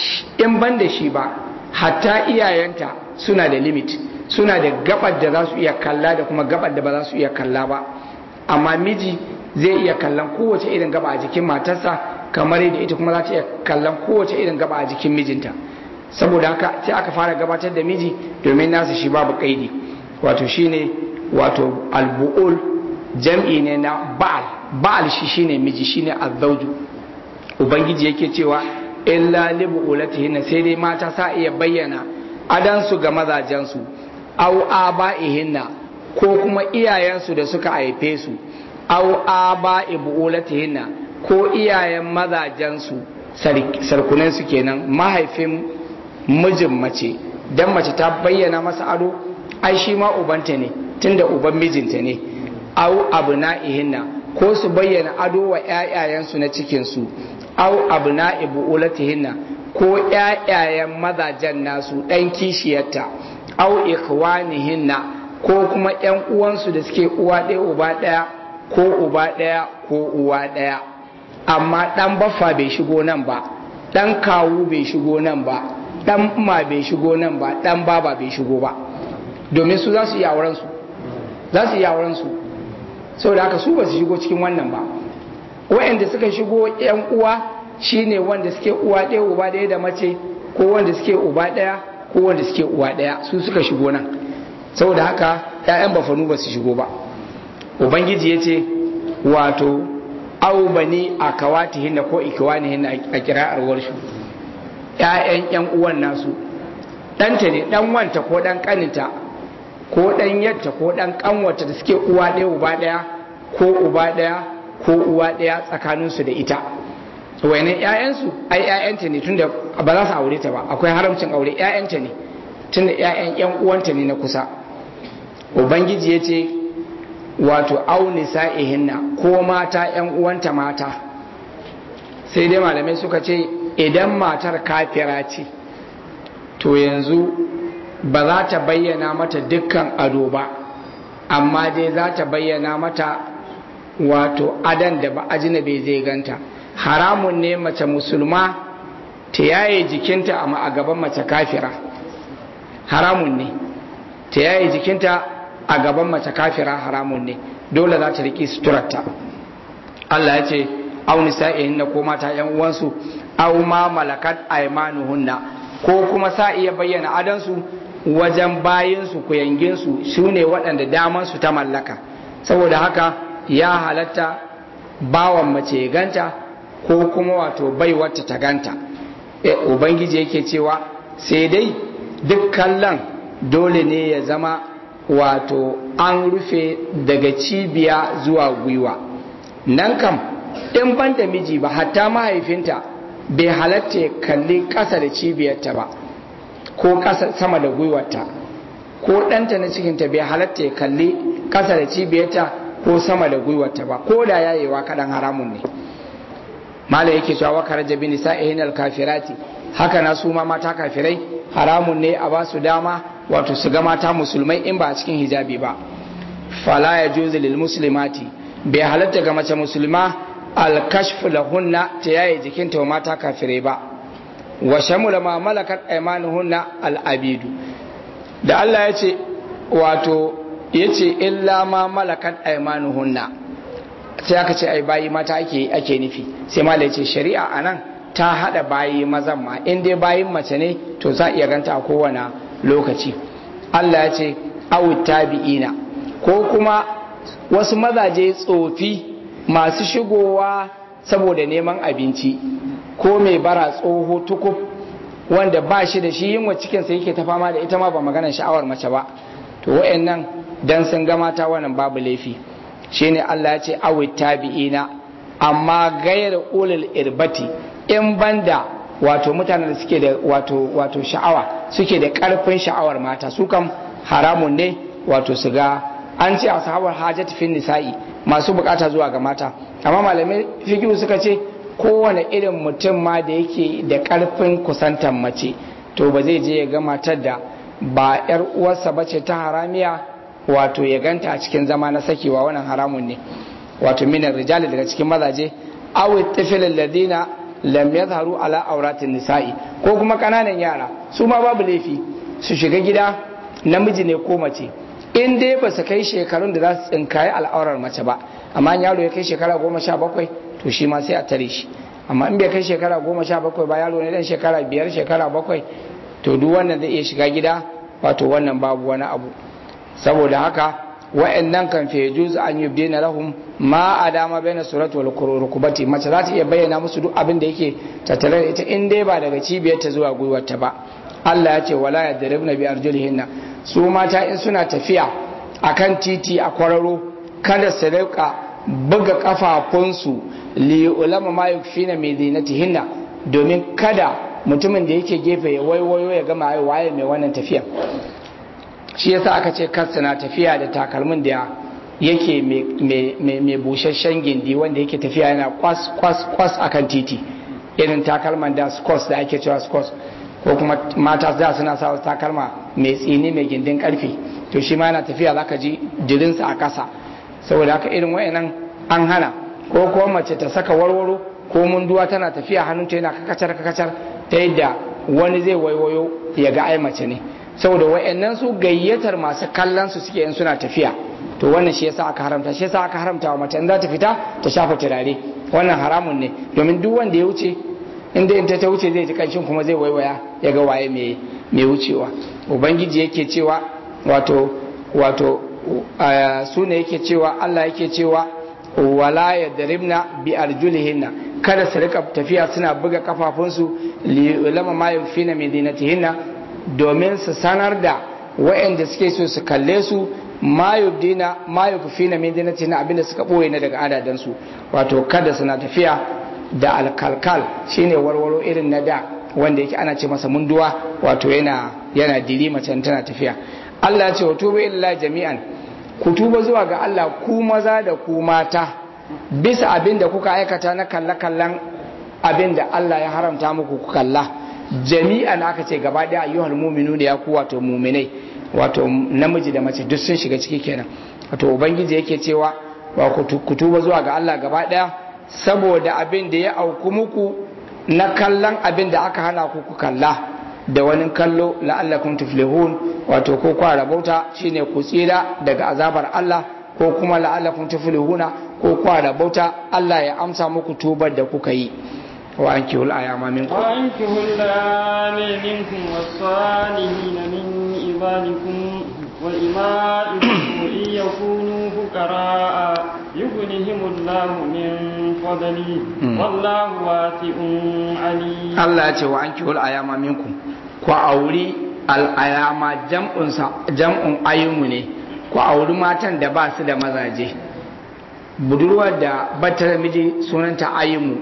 in ban da shi ba hatta iyayenta suna da limit suna da gabar da za su iya kalla da kuma gabar da ba za su iya kalla ba amma miji zai iya kallon kowace irin gaba a jikin matarsa kamar yadda ita kuma za ta iya kallon kowace irin gaba a jikin mijinta saboda haka sai aka fara gabatar da miji domin nasu shi babu kaidi wato shine wato albu'ul jam'i ne na ba'al ba'al shi shine miji shine azzauju ubangiji yake cewa illa libu ulatihinna sai dai mata sa iya bayyana adansu ga mazajensu au aba'ihinna ko kuma iyayensu da suka haife su au aba'i bu'ulatihinna ko iyayen mazajensu sarkunansu kenan mahaifin mijin mace dan mace ta bayyana masa ado ai shi ma ubanta ne tunda uban mijinta ne au abna'ihinna ko su bayyana ado wa ƴaƴayensu na cikin su au abna'i bu'ulatihinna ko ƴaƴayen mazajen nasu ɗan kishiyarta au ikhwanihinna ko kuma ƴan uwansu da suke uwa ɗaya uba ɗaya ko uba ɗaya ko uwa ɗaya amma ɗan baffa bai shigo nan ba ɗan kawu bai shigo nan ba ɗan ma bai shigo nan ba ɗan baba bai shigo ba domin su za su yi auren su za su yi auren su saboda haka su ba su shigo cikin wannan ba wa'anda suka shigo yan uwa shine wanda suke uwa ɗaya uba ɗaya da mace ko wanda suke uba ɗaya ko wanda suke uwa ɗaya su suka shigo nan saboda haka ƴaƴan bafanu ba su shigo ba ubangiji ya ce wato au bani a kawatihinna ko ikiwanihinna a kira'ar warshu ƴaƴan ƴan uwan nasu ɗanta ne ɗan wanta ko ɗan ƙaninta ko ɗan yadda ko ɗan ƙanwata da suke uwa ɗaya uba ɗaya ko uba ɗaya ko uwa ɗaya tsakaninsu da ita wani ƴaƴansu ai ƴaƴanta ne tunda ba za su aure ta ba akwai haramcin aure ƴaƴanta ne tunda ƴaƴan ƴan uwanta ne na kusa ubangiji ya ce wato au nisa'ihinna ko mata ƴan uwanta mata sai dai malamai suka ce idan matar kafira ce to yanzu ba za ta bayyana mata dukkan ado ba amma dai za ta bayyana mata wato adan da ba ajinabe zai ganta haramun ne mace musulma ta yaye jikinta a gaban mace kafira haramun ne ta yaye jikinta a gaban mace kafira haramun ne dole za ta riƙi suturarta Allah ya ce au nisa'ihinna ko mata yan uwansu au ma malakat aymanuhunna ko kuma sa iya bayyana adansu wajen bayinsu kuyanginsu su ne waɗanda damansu ta mallaka saboda haka ya halatta bawan mace ya ganta ko kuma wato baiwarta ta ganta ubangiji yake cewa sai dai duk kallon dole ne ya zama wato an rufe daga cibiya zuwa gwiwa nan kam in ban da miji ba hatta mahaifinta bai halatta ya kalli ƙasa da cibiyarta ba ko ƙasa sama da gwiwarta ko ɗanta na cikinta bai halatta ya kalli ƙasa da cibiyarta ko sama da gwiwarta ba ko da yayewa kaɗan haramun ne mala yake cewa wa karaja bi nisa'ihin al-kafirati haka na su ma mata kafirai haramun ne a ba su dama wato su ga mata musulmai in ba a cikin hijabi ba fala ya juzu lil muslimati bai halatta ga mace musulma alkashfu lahunna ta yaye jikinta wa mata kafirai ba wa shamula ma malakat aymanuhunna al-abidu da Allah ya ce wato ya ce illa ma malakat aymanuhunna sai aka ce ai bayi mata ake ake nufi sai ma ce shari'a anan ta hada bayi mazan ma in dai bayin mace ne to za iya ganta a kowane lokaci Allah ya ce awu tabi'ina ko kuma wasu mazaje tsofi masu shigowa saboda neman abinci ko mai bara tsoho tukub wanda ba shi da shi yin cikinsa yake ta fama da ita ma ba maganar sha'awar mace ba to wa'annan dan sun ga mata wannan babu laifi shine Allah ya ce awi tabi'ina amma gayar ulul irbati in banda wato mutanen da suke da wato wato sha'awa suke da karfin sha'awar mata su kam haramun ne wato su ga an ce ashabar hajat fin nisa'i masu bukata zuwa ga mata amma malamai fiqh suka ce kowane irin mutum ma da yake da karfin kusantar mace to ba zai je ya ga matar da ba yar uwarsa bace ta haramiya wato ya ganta a cikin zama na sakewa wannan haramun ne wato minar rijali daga cikin mazaje awi tifilin ladina lam yadharu ala auratin nisa'i ko kuma kananan yara su ma babu laifi su shiga gida namiji ne ko mace in dai ba su kai shekarun da za su tsinkaye al'aurar mace ba amma yaro ya kai shekara goma sha bakwai to shi ma sai a tare shi amma in bai kai shekara goma sha bakwai ba yaro ne dan shekara biyar shekara bakwai to duk wannan zai iya shiga gida wato wannan babu wani abu saboda haka wa'annan kan fi yajuz an yubdina lahum ma adama baina surati wal rukubati mace za ta iya bayyana musu duk abin da yake tattare da ita in dai ba daga cibiyar ta zuwa gwiwar ta ba Allah ya ce wala yadribna bi arjulihinna su mata in suna tafiya akan titi a kwararo kada su rika buga kafafunsu li ulama ma yukfina min zinatihinna domin kada mutumin da yake gefe ya waiwayo ya gama waye mai wannan tafiya shi yasa aka ce kansa na tafiya da takalmin da yake mai busasshen gindi wanda yake tafiya yana kwas kwas kwas akan titi irin takalman da skos da ake cewa skos ko kuma mata da suna sa takalma mai tsini mai gindin karfe to shi ma yana tafiya zaka ji jirinsa a kasa saboda haka irin wayannan an hana ko kuma mace ta saka warwaro ko munduwa tana tafiya hannunta yana kakacar kakacar ta yadda wani zai waiwayo ya ga ai mace ne saboda wayannan su gayyatar masu kallon su suke in suna tafiya to wannan shi yasa aka haramta shi yasa aka haramta wa mace in za ta fita ta shafa turare wannan haramun ne domin duk wanda ya wuce inda in ta wuce zai ji kanshin kuma zai waiwaya ya ga waye mai mai wucewa ubangiji yake cewa wato wato su ne yake cewa Allah yake cewa wala yadribna bi arjulihinna kada su rika tafiya suna buga kafafunsu li ulama ma yufina min dinatihinna domin su sanar da waɗanda suke so su kalle su ma yubdina ma yukfina min dinatihinna abinda suka boye na daga adadan su wato kada suna tafiya da alkalkal shine warwaro irin na da wanda yake ana ce masa munduwa wato yana yana diri mace tana tafiya Allah ya ce wa tubu illa jami'an ku tuba zuwa ga Allah ku maza da ku mata bisa abin da kuka aikata na kalle-kallen abin da Allah ya haramta muku ku kalla jami'an aka ce gaba daya ayyuhal mu'minu da ya ku wato mu'minai wato namiji da mace duk sun shiga ciki kenan wato ubangiji yake cewa wa ku tuba zuwa ga Allah gaba daya saboda abin da ya auku muku na kallon abin da aka hana ku ku kalla da wani kallo la'allakum tuflihun wato ko kwa rabauta shine ku tsira daga azabar Allah ko kuma la'allakum tuflihuna ko kwa rabauta Allah ya amsa muku tubar da kuka yi wa ankihu al-ayama minkum wa ankihu al-ayama minkum was-salihin min ibadikum wa imaikum in yakunu fuqara yughnihim Allah min fadli wallahu wasi'un alim Allah ya ce wa ankihu al-ayama minkum ku auri al'ayama jam'un ayyumu ne ku auri matan da ba su da mazaje budurwar da bata da miji sunanta ayyumu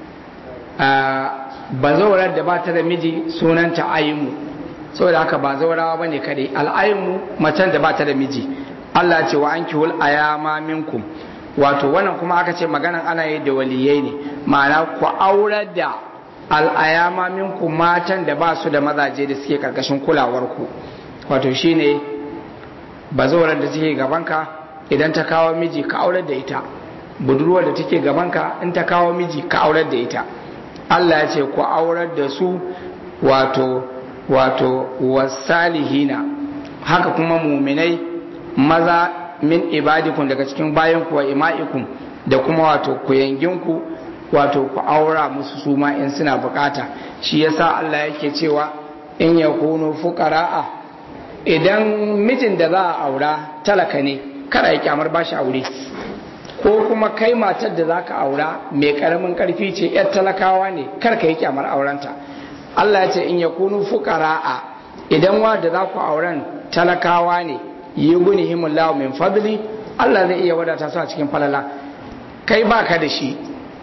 bazawarar da ba ta da miji sunanta ayyumu saboda haka ba zaurawa ba ne kadai al'ayyumu macen da ba ta da miji Allah ce wa an kihul ayama minkum wato wannan kuma aka ce maganan ana yi da waliyai ne ma'ana ku aurar da al'ayama minku matan da ba su da mazaje da suke karkashin kulawarku wato shine bazawarar da take gabanka idan ta kawo miji ka aurar da ita budurwar da take gabanka in ta kawo miji ka aurar da ita Allah ya ce ku aurar da su wato wato wasalihina haka kuma muminai maza min ibadikum daga cikin bayanku wa ima'ikum da kuma wato kuyanginku wato ku aura musu su ma in suna bukata shi yasa Allah yake cewa in yakunu fuqara'a idan mijin da za a aura talaka ne kada ya kyamar bashi aure ko kuma kai matar da zaka aura mai karamin karfi ce yar talakawa ne kar ka yi kyamar aurenta Allah ya ce in yakunu fuqara'a idan wa da za ku auren talakawa ne yi gunihimullahu min fadli Allah zai iya wadata su a cikin falala kai baka da shi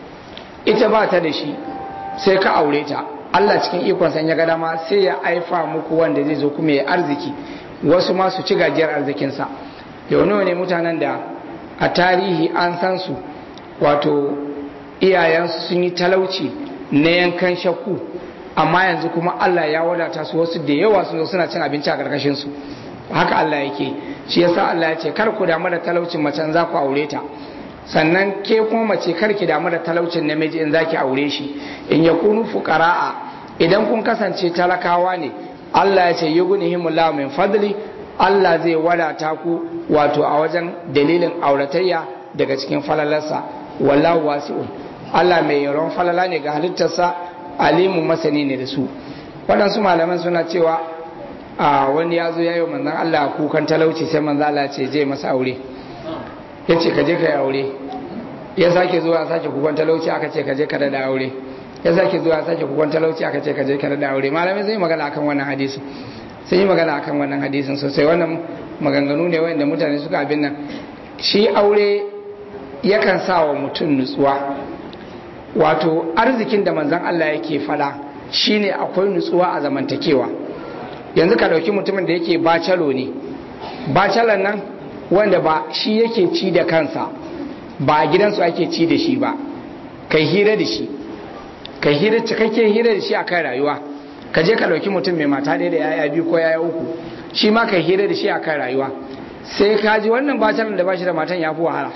ita ba ta da shi sai ka aure ta Allah cikin ikon san ya ga dama sai ya aifa muku wanda zai zo kuma ya arziki wasu ma su ci gajiyar arzikinsa yau nawa ne mutanen da a tarihi an san su wato iyayensu sun yi talauci na yankan shakku amma yanzu kuma Allah ya wadata su wasu da yawa sun zo suna cin abinci a karkashin su haka Allah yake shi yasa Allah ya ce kar ku damu da talaucin macen za ku aure ta sannan ke kuma mace kar ki damu da talaucin namiji in zaki aure shi in ya kunu fuqara'a idan kun kasance talakawa ne Allah ya ce yughnihimullahu min fadli Allah zai wadata ku wato a wajen dalilin auratayya daga cikin falalarsa wallahu wasi'un Allah mai yaron falala ne ga halittarsa alimu masani ne da su waɗansu malaman suna cewa a wani ya zo ya yi manzan Allah kukan talauci sai manzan Allah ce je masa aure ya ce ka je ka yi aure ya sake zuwa sake kukan talauci aka ce ka je ka da aure ya sake zuwa sake kukan talauci aka ce ka je ka da aure malamai sun yi magana akan wannan hadisin sun yi magana akan wannan hadisin sosai wannan maganganu ne wanda mutane suka abin nan shi aure yakan sa wa mutum nutsuwa wato arzikin da manzan Allah yake fada shine akwai nutsuwa a zamantakewa yanzu ka dauki mutumin da yake bacalo ne bacalan nan wanda ba shi yake ci da kansa ba a gidansu ake ci da shi ba kai hira da shi kai hira cikakken hira da shi a kan rayuwa ka je ka dauki mutum mai mata ɗaya da yaya biyu ko yaya uku shi ma kai hira da shi a kan rayuwa sai ka ji wannan bacalan da ba shi da matan ya fi wahala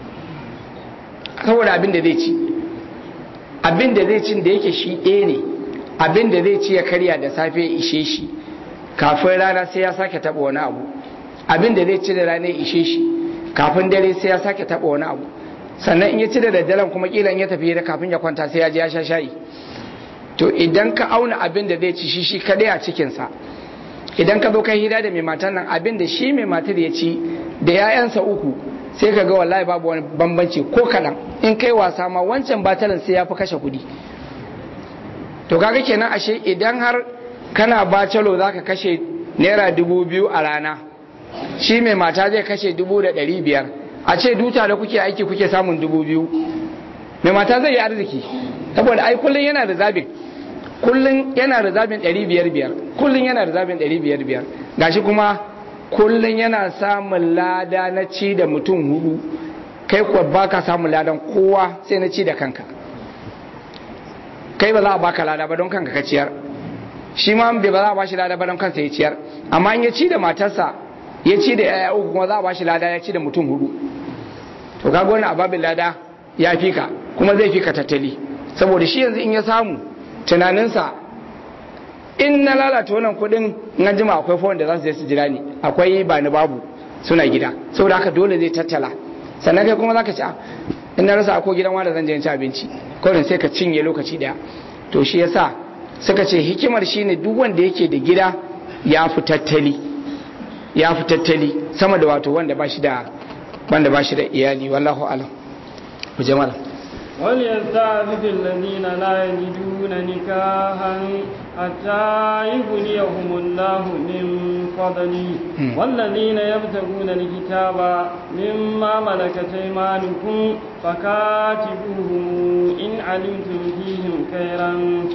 saboda abin da zai ci abin da zai cin da yake shi ɗaya ne abin da zai ci ya karya da safe ya ishe shi kafin rana sai ya sake taɓa wani abu abin da zai ci da rana ya ishe shi kafin dare sai ya sake taɓa wani abu sannan in ya ci da daddaren kuma kilan ya tafi da kafin ya kwanta sai ya je ya sha shayi to idan ka auna abin da zai ci shi shi kaɗai a cikinsa idan ka zo kai hira da mai matan nan abin da shi mai matar ya ci da 'ya'yansa uku sai ka ga wallahi babu wani bambanci ko kaɗan in kai wasa ma wancan batalan sai ya fi kashe kuɗi to kaga kenan ashe idan har kana bacalo za ka kashe naira dubu biyu a rana shi mai mata zai kashe dubu da ɗari biyar a ce duta da kuke aiki kuke samun dubu biyu mai mata zai yi arziki saboda ai kullum yana da zabin kullum yana da zabin ɗari biyar biyar kullum yana da zabin ɗari biyar biyar gashi kuma kullum yana samun lada na ci da mutum hudu kai kuwa baka samun ladan kowa sai na ci da kanka kai ba za a baka lada ba don kanka ka ciyar shi ma bai ba za a bashi lada ba don kansa ya ciyar amma in ya ci da matarsa ya ci da yaya uku kuma za a bashi lada ya ci da mutum hudu to kaga wani ababin lada ya fi ka kuma zai fi ka tattali saboda shi yanzu in ya samu tunaninsa in na lalata wannan kudin na jima akwai fawon da za su je su jira ni akwai ba ni babu suna gida saboda haka dole zai tattala sannan kai kuma za ka ci in na rasa ko gidan wanda zan je ci abinci kawai sai ka cinye lokaci daya to shi yasa suka ce hikimar shine duk wanda yake da gida ya fi tattali ya fi tattali sama da wato wanda ba shi da wanda ba shi da iyali wallahu alam ku jama'a وليستعفف الذين لا يجدون نكاحا حتى يغنيهم الله من فضله والذين يبتغون الكتاب مما ملكت ايمانكم فكاتبوهم ان علمتم فيهم خيرا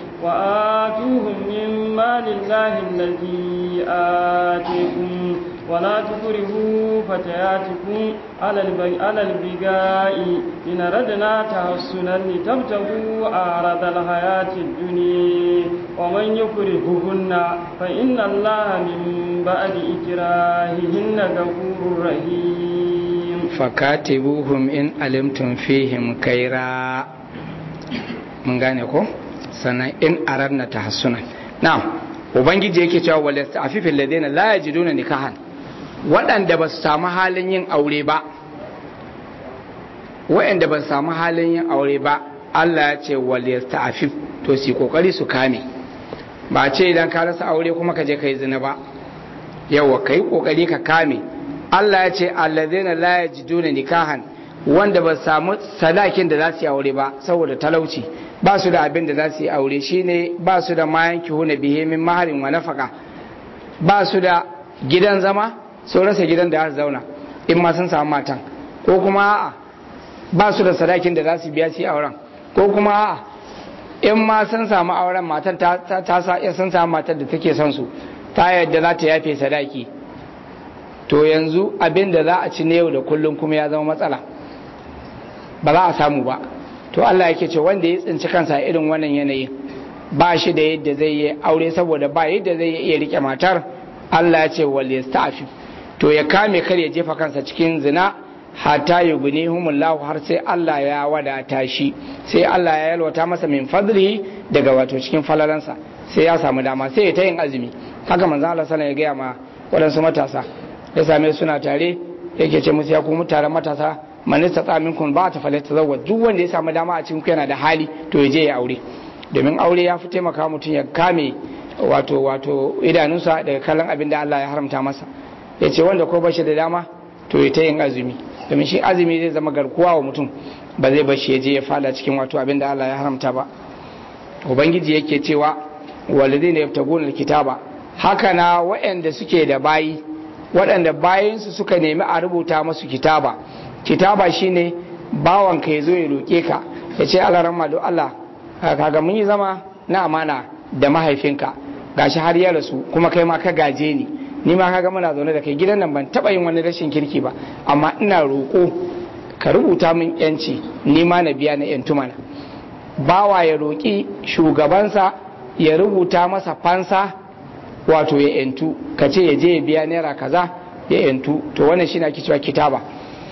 واتوهم مما لله الذي اتيكم ولا تكرهوا فتياتكم على على البقاء إن ردنا تحسنا لتبتغوا أعرض الحياة الدنيا ومن يكرههن فإن الله من بعد إكراههن غفور رحيم fakatibuhum in alimtum fihim kaira mun gane ko sannan in aradna tahassunan na'am ubangiji yake cewa wal yasta'fifil ladina la yajiduna nikahan waɗanda ba su samu halin yin aure ba waɗanda ba su samu halin yin aure ba Allah ya ce wal yasta'fif to su kokari su kame ba ce idan ka rasa aure kuma ka je kai zina ba yawa kai kokari ka kame Allah ya ce allazina la yajiduna nikahan wanda ba samu sadakin da za su yi aure ba saboda talauci ba su da abin da za su yi aure shine ba su da mayan kihuna bihe min maharin wa nafaka ba su da gidan zama sun rasa gidan da za su zauna in ma sun samu matan ko kuma a'a ba su da sadakin da za su biya su yi auren ko kuma a'a in ma sun samu auren matan ta ta sa sun samu matar da take son su ta yadda za ta yafe sadaki to yanzu abin da za a ci na yau da kullum kuma ya zama matsala ba za a samu ba to Allah yake ce wanda ya tsinci kansa a irin wannan yanayin ba shi da yadda zai yi aure saboda ba yadda zai iya rike matar Allah ya ce wal yasta'fi to ya kame kar ya jefa kansa cikin zina hatta yughnihumullahu har sai Allah ya wadata shi sai Allah ya yalwata masa min fadlihi daga wato cikin falalansa sai ya samu dama sai ya ta yin azumi haka manzo Allah sallallahu alaihi ya gaya ma waɗansu matasa ya same suna tare yake ce musu ya kuma taron matasa man istata minkum ba ta falata tazawwaj duk wanda ya samu dama a cikin yana da hali to ya je ya aure domin aure ya fi taimaka mutum ya kame wato wato idanunsa daga kallon abin da Allah ya haramta masa ya ce wanda ko bashi da dama to ya ta yin azumi domin shi azumi zai zama garkuwa wa mutum ba zai bashi ya je ya fada cikin wato abin da Allah ya haramta ba ubangiji yake cewa walidina yabtaguna alkitaba haka na waɗanda suke da bayi waɗanda bayansu suka nemi a rubuta masu kitaba kitaba shine bawan ka ya zo ya roƙe ka ya ce Allah ramma don Allah kaga mun yi zama na amana da mahaifinka gashi har ya rasu kuma kai ma ka gaje ni ni ma kaga muna zaune da kai gidan nan ban taba yin wani rashin kirki ba amma ina roƙo ka rubuta min yanci ni ma na biya na yantu mana bawa ya roƙi shugabansa ya rubuta masa fansa wato ya yantu ka ce ya je ya biya naira kaza ya yantu to wannan shi ake cewa kitaba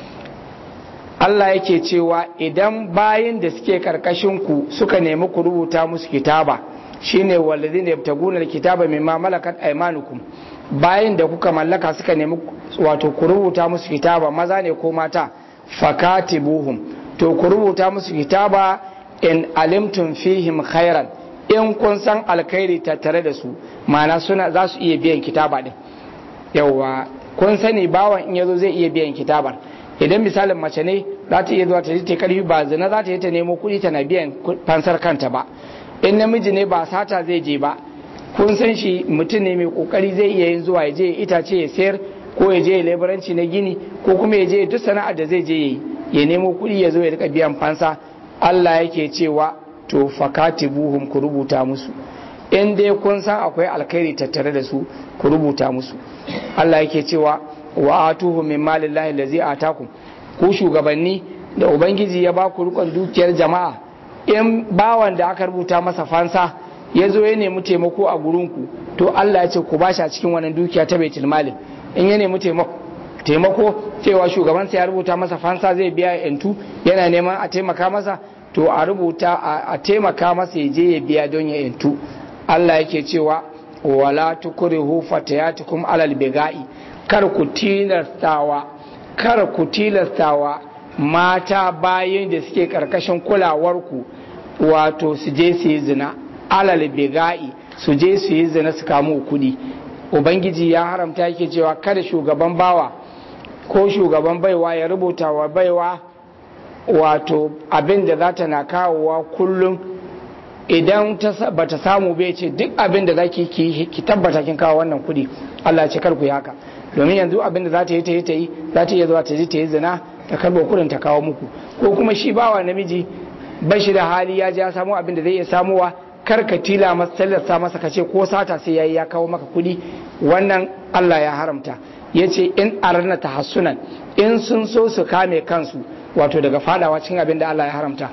Allah yake cewa idan bayin da suke karkashin ku suka nemi ku rubuta musu kitaba shine walladhina yabtaguna alkitaba mimma malakat aymanukum bayin da kuka mallaka suka nemi wato ku rubuta musu kitaba maza ne ko mata fakatibuhum to ku rubuta musu kitaba in alimtum fihim khairan in kun san alkhairi tattare da su ma'ana suna za su iya biyan kitaba din yawa kun sani bawan in yazo zai iya biyan kitabar idan misalin mace ne za ta iya zuwa ta ta karfi ba zina za ta yi ta nemo kuɗi tana biyan fansar kanta ba in namiji ne ba sata zai je ba kun san shi mutum ne mai kokari zai iya yin zuwa ya je itace ya sayar ko ya je leburanci na gini ko kuma ya je duk sana'ar da zai je ya yi ya nemo kuɗi ya zo ya rika biyan fansa Allah yake cewa to fakatibuhum ku rubuta musu in dai kun san akwai alkhairi tattare da su ku rubuta musu Allah yake cewa wa atuhu min malillahi allazi atakum ku shugabanni da ubangiji ya ba ku rikon dukiyar jama'a in bawan da aka rubuta masa fansa ya zo ya nemi taimako a gurinku to Allah ya ce ku bashi a cikin wannan dukiya ta baitul malin in ya nemi taimako cewa shugabansa ya rubuta masa fansa zai biya yantu yana neman a taimaka masa to a rubuta a taimaka masa ya je ya biya don ya yantu Allah yake cewa wala tukrihu fatayatukum alal biga'i kar ku tilastawa kar ku tilastawa mata bayan da suke karkashin kulawarku wato su je su yi zina alal biga'i su je su yi zina su kamo kuɗi ubangiji ya haramta yake cewa kada shugaban bawa ko shugaban baiwa ya rubuta wa baiwa wato abin da za ta na kawowa kullum idan ba ta samu bai ce duk abin da za ki ki tabbata kin kawo wannan kuɗi Allah ce kar ku yi haka domin yanzu abin da za ta yi ta yi ta yi za ta iya zuwa ta ji ta yi zina ta karɓo kuɗin ta kawo muku ko kuma shi bawa namiji ba shi da hali ya ji ya samu abin da zai iya samuwa kar ka tila masa tallata masa ka ce ko sata sai yayi ya kawo maka kuɗi wannan Allah ya haramta yace in arna tahassunan in sun so su kame kansu wato daga fadawa cikin abin da Allah ya haramta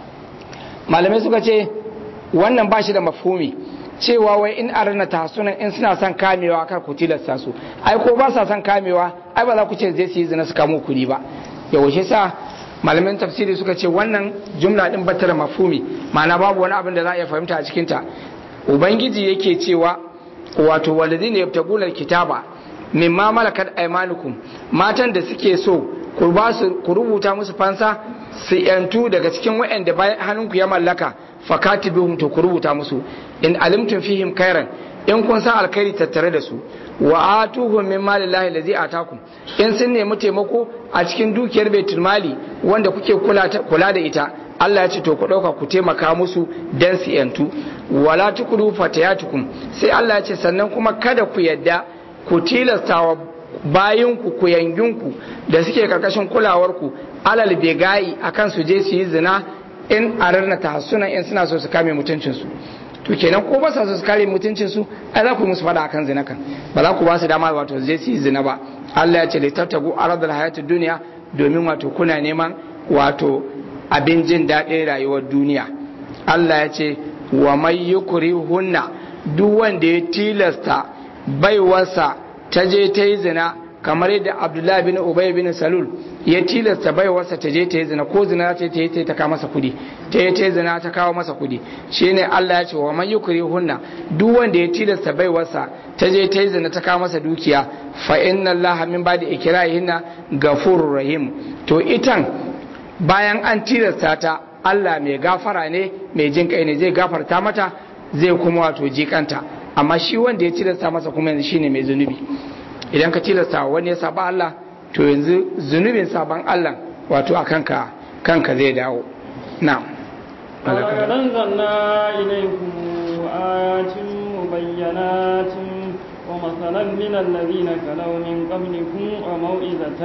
malamai suka ce wannan ba shi da mafhumi cewa wai in arna tahassunan in suna son kamewa kar ku tilasta su ai ko ba sa son kamewa ai ba za ku ce zai su yi zina su kamo kuɗi ba yaushe sa malamin tafsiri suka ce wannan jumla din bata da mafhumi ma'ana babu wani abin da za a iya fahimta a cikinta ubangiji yake cewa wato walladina yabtaguna alkitaba mimma malakat aymanukum matan da suke so ku ba su ku rubuta musu fansa su yantu daga cikin waɗanda bayan hannunku ya mallaka fakatibihum to ku rubuta musu in alimtum fihim khairan in kun san alkhairi tattare da su wa atuhum min malillahi allazi atakum in sun nemi taimako a cikin dukiyar baitul mali wanda kuke kula kula da ita Allah ya ce to ku dauka ku taimaka musu dan su yantu wala tukuru fatayatukum sai Allah ya ce sannan kuma kada ku yadda ku tilastawa bayinku ku yanginku da suke karkashin kulawarku alal begayi akan su je su yi zina in ararna tahassuna in suna so su kame mutuncinsu to kenan ko ba sa so su kare mutuncinsu ai za ku yi musu fada akan zina kan ba za ku ba su dama wato je su yi zina ba Allah ya ce da tattagu aradul hayatud duniya domin wato kuna neman wato abin jin daɗin rayuwar duniya Allah ya ce wa mai yukuri hunna duk wanda ya tilasta baiwarsa ta je ta yi zina kamar yadda abdullahi bin ubay bin salul ya tilasta baiwarsa ta je ta yi zina ko zina ta yi ta ta kawo masa kudi ta yi ta yi zina ta kawo masa kudi shine Allah ya ce wa man yukri hunna duk wanda ya tilasta baiwarsa ta je ta yi zina ta kawo masa dukiya fa inna Allah min ba'di ikrahihinna ghafurur rahim to itan bayan an tilasta ta Allah mai gafara ne mai jin kai ne zai gafarta mata zai kuma wato jikanta amma shi wanda ya tilasta masa kuma yanzu shine mai zunubi idan ka tilasta wani ya saba Allah to yanzu zunubin saban Allah wato a kanka kanka zai dawo na'am ولقد أنزلنا إليكم آيات مبينات ومثلا من الذين خلوا من قبلكم وموئذة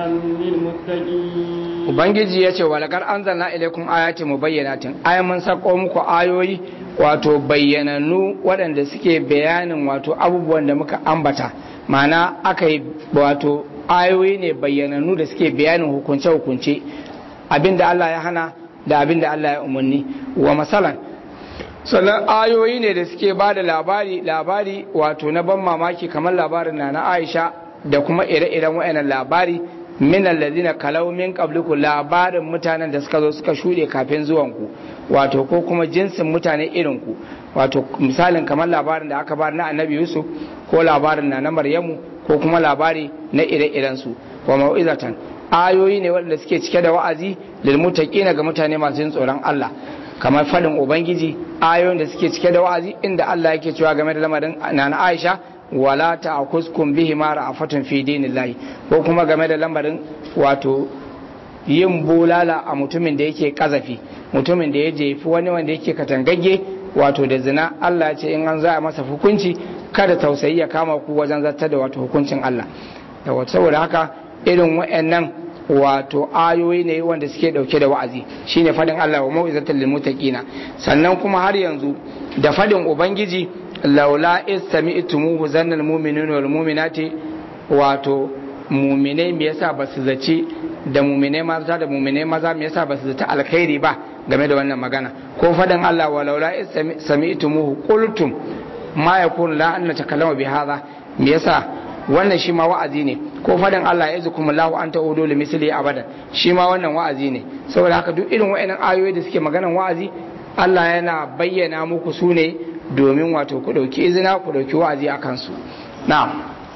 للمتقين Ubangiji ya ce walakar an zanna ilaikun ayati mubayyanatin ai mun sako muku ayoyi wato bayyanannu waɗanda suke bayanin wato abubuwan da muka ambata ma'ana aka yi wato ayoyi ne bayyanannu da suke bayanin hukunce-hukunce abinda Allah ya hana da abinda Allah ya umarni wa masalan sannan ayoyi ne da suke ba da labari labari wato na ban mamaki kamar labarin na na Aisha da kuma ire-iren wa'annan labari min allazina kalau min qabliku labarin mutanen da suka zo suka shuɗe kafin zuwanku wato ko kuma jinsin mutane irin ku wato misalin kamar labarin da aka bar na annabi Yusuf ko labarin na na Maryamu ko kuma labari na ire-iren su wa mau'izatan ayoyi ne waɗanda suke cike da wa'azi lil muttaqina ga mutane masu yin tsoron Allah kamar fadin ubangiji ayoyin da suke cike da wa'azi inda Allah yake cewa game da lamarin nana Aisha wala ta'khuskum bihi ma ra'afatun fi dinillahi ko kuma game da lamarin wato yin bulala a mutumin da yake kazafi mutumin da ya jefi wani wanda yake katangagge wato da zina Allah ya ce in an za a masa hukunci kada tausayi ya kama ku wajen zartar da wato hukuncin Allah da saboda haka irin wa'annan wato ayoyi ne wanda suke dauke da wa'azi shine fadin Allah wa mau'izatul lil muttaqina sannan kuma har yanzu da fadin ubangiji laula istami'tumuhu zannal mu'minuna wal mu'minati wato mu'minai me yasa ba su zaci da mu'minai maza da mu'minai maza me yasa ba su zata alkhairi ba game da wannan magana ko fadin Allah wa laula istami'tumuhu qultum ma yakun la an natakallama bi hadha me yasa wannan shi ma wa'azi ne ko fadin Allah ya zukum Allah an ta'udu li misli abada shi ma wannan wa'azi ne saboda haka duk irin wa'annan ayoyi da suke maganan wa'azi Allah yana bayyana muku su ne domin wato ku dauki izina ku dauki wa'azi a kansu na'am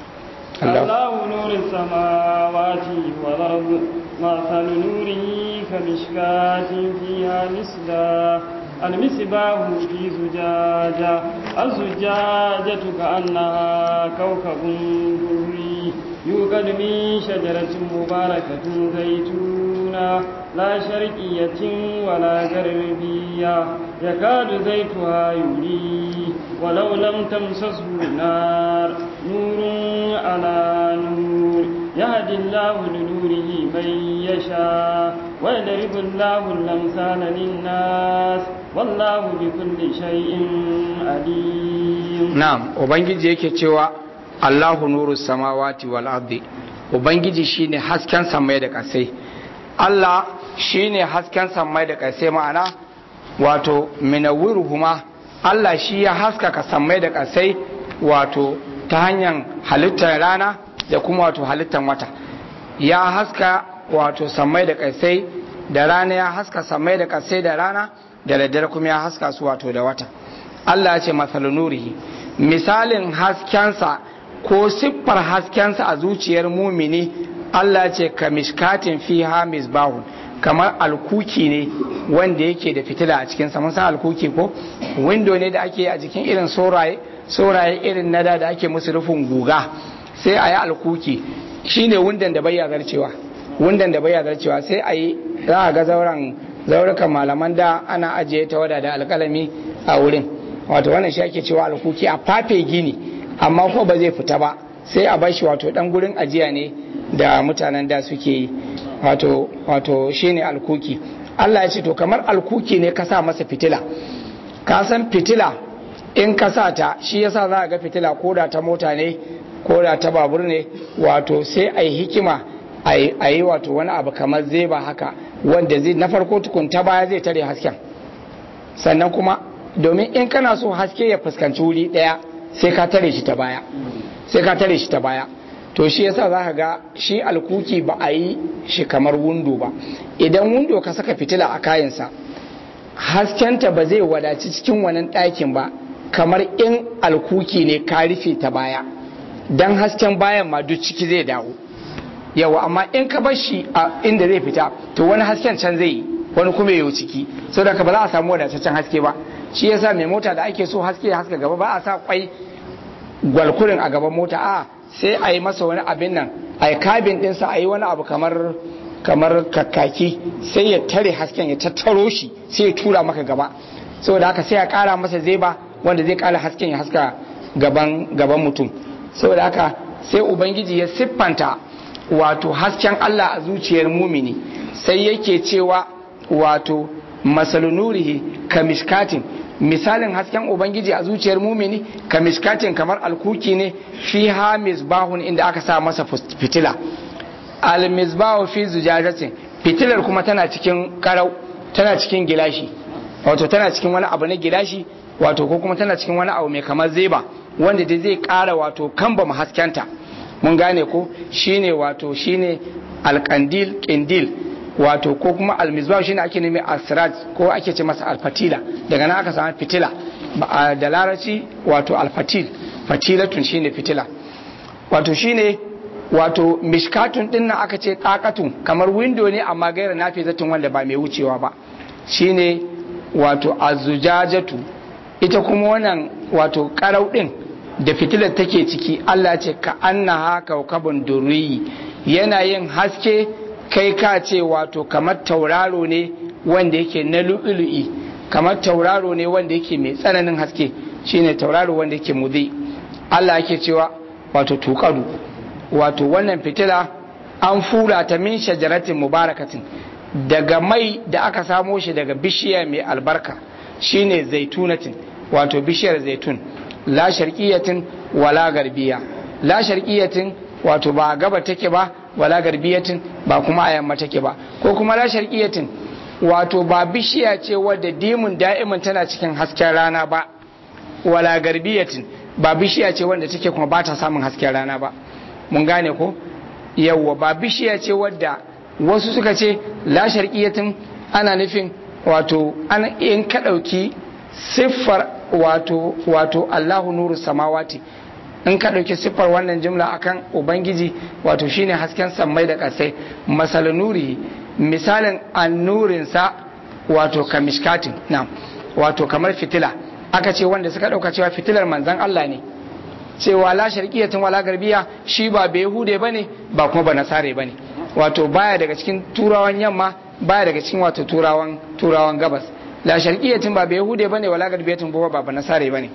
الله نور السماوات والأرض مثل نوره كمشكاة فيها مصباح المصباح في زجاجة الزجاجة كأنها كوكب دري يوقد من شجرة مباركة زيتونة لا شرقية ولا غربية يكاد زيتها يولي ولو لم تمسسه نار نور على نور يهدي الله لنوره من يشاء ويضرب الله الأمثال للناس والله بكل شيء عليم na'am ubangiji yake cewa Allahu nuru samawati wal ardi ubangiji shine hasken samai da kasai Allah shine hasken samai da kasai ma'ana wato minawwiruhuma Allah shi ya haskaka samai da kasai wato ta hanyar halittar rana da kuma wato halittar wata ya haska wato samai da kasai da rana ya haska samai da kasai da rana da daddare kuma ya haska su wato da wata Allah ya ce masalu nurihi misalin haskensa ko siffar haskensa a zuciyar mumini Allah ce ka mishkatin fiha misbahun kamar alkuki ne wanda yake da fitila a cikinsa mun san alkuki ko window ne da ake a jikin irin sauraye sauraye irin na da da ake musu rufin guga sai a yi alkuki shine wundan da bayya zarcewa wundan da bayya zarcewa sai a yi za a ga zauren zaurukan malaman da ana ajiye ta wada da alkalami a wurin wato wannan shi ake cewa alkuki a fafe gini amma ko ba zai fita ba sai a bashi wato dan gurin ajiya ne da mutanen da suke yi wato wato shine alkuki Allah ya ce to kamar alkuki ne ka sa masa fitila ka san fitila in ka sa ta shi yasa za a ga fitila ko da ta mota ne ko da ta babur ne wato sai a yi hikima a yi wato wani abu kamar zeba haka wanda zai na farko tukun ta baya zai tare hasken sannan kuma domin in kana so haske ya fuskanci wuri daya sai ka tare shi ta baya sai ka tare shi ta baya to shi yasa za ka ga shi alkuki ba a yi shi kamar wundo ba idan wundo ka saka fitila a kayansa haskenta ba zai wadaci cikin wannan ɗakin ba kamar in alkuki ne ka rufe ta baya don hasken bayan ma duk ciki zai dawo yawa amma in ka bar shi a inda zai fita to wani hasken can zai yi wani kuma yau ciki sau da ka ba za a samu wadataccen haske ba shi yasa mai mota da ake so haske ya haska gaba ba a sa kwai gwalkurin a gaban mota a sai a yi masa wani abin nan a yi kabin ɗinsa a yi wani abu kamar kamar kakaki sai ya tare hasken ya tattaro shi sai ya tura maka gaba saboda haka sai ya kara masa zeba wanda zai kara hasken ya haska gaban gaban mutum saboda haka sai ubangiji ya siffanta wato hasken Allah a zuciyar mumini sai yake cewa wato masalunurihi kamishkatin misalin hasken ubangiji a zuciyar mumini kamishkatin kamar alkuki ne fi ha misbahun inda aka sa masa fitila almisbahu fi zujajatin fitilar kuma tana cikin karau tana cikin gilashi wato tana cikin wani abu na gilashi wato ko kuma tana cikin wani abu mai kamar zeba wanda dai zai kara wato kamba mu haskenta mun gane ko shine wato shine alkandil kindil wato ko kuma almizbah shine ake nemi asraj ko ake ce masa alfatila daga nan aka samu fitila da larabci wato alfatil fatilatun shine fitila wato shine wato mishkatun din nan aka ce takatun kamar window ne amma gaira nafizatun wanda ba mai wucewa ba shine wato azujajatu ita kuma wannan wato karau din da fitilar take ciki Allah ce ka annaha kaukabun durri yana yin haske kai ka ce wato kamar tauraro ne wanda yake na lu'ulu'i kamar tauraro ne wanda yake mai tsananin haske shine tauraro wanda yake mudhi Allah yake cewa wato tukadu wato wannan fitila an fura ta min shajaratin mubarakatin daga mai da aka samo shi daga bishiya mai albarka shine zaitunatin wato bishiyar zaitun la sharqiyatin wala garbiya la sharqiyatin wato ba gaba take ba wala garbiyatin ba kuma a yamma take ba ko kuma la sharqiyatin wato ba bishiya ce wadda dimun da'imin tana cikin hasken rana ba wala garbiyatin ba bishiya ce wanda take kuma ba ta samun hasken rana ba mun gane ko yawwa ba bishiya ce wadda wasu suka ce la sharqiyatin ana nufin wato an in ka dauki siffar wato wato Allahu nuru samawati in ka dauki siffar wannan jumla akan ubangiji wato shine hasken sammai da kasai masal nuri misalin annurin sa wato kamishkatin na wato kamar fitila aka ce wanda suka dauka cewa fitilar manzon Allah ne cewa la sharqiyatin wala garbiya shi ba bai hude bane ba kuma ba nasare bane wato baya daga cikin turawan yamma baya daga cikin wato turawan turawan gabas la sharqiyatin ba bai hude bane wala garbiyatin ba ba ba nasare bane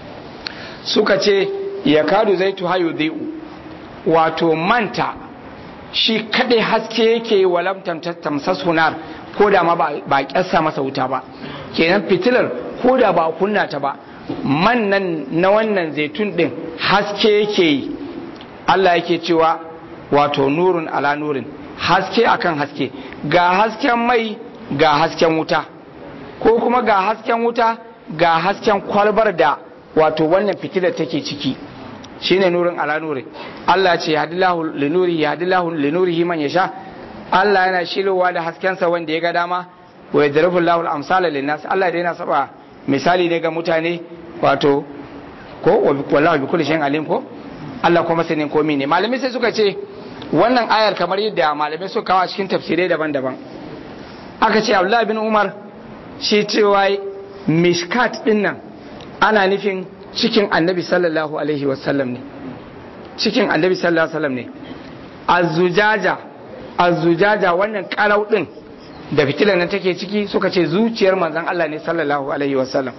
suka ce ya kadu zaitu hayu dhai'u wato manta shi kadai haske yake walam tamsas hunar ko da ma ba kyassa masa wuta ba kenan fitilar ko da ba kunna ta ba man nan na wannan zaitun din haske yake yi Allah yake cewa wato nurun ala nurin haske akan haske ga hasken mai ga hasken wuta ko kuma ga hasken wuta ga hasken kwalbar da wato wannan fitilar take ciki shine nurin ala nurin Allah ce yahdillahu linuri yahdillahu linurihi man yasha Allah yana shirowa da haskensa wanda ya ga dama wa yadribu Allahu al-amsala lin-nas Allah da yana saba misali ne ga mutane wato ko wallahu bi kulli shay'in alim ko Allah kuma sanin komai ne malamai sai suka ce wannan ayar kamar yadda malamai suka kawo a cikin tafsirai daban-daban aka ce Abdullah bin Umar shi cewa mishkat din nan ana nufin cikin annabi sallallahu alaihi wasallam ne cikin annabi sallallahu alaihi wasallam ne azujaja azujaja wannan karau din da fitilar nan take ciki suka ce zuciyar manzon Allah ne sallallahu alaihi wasallam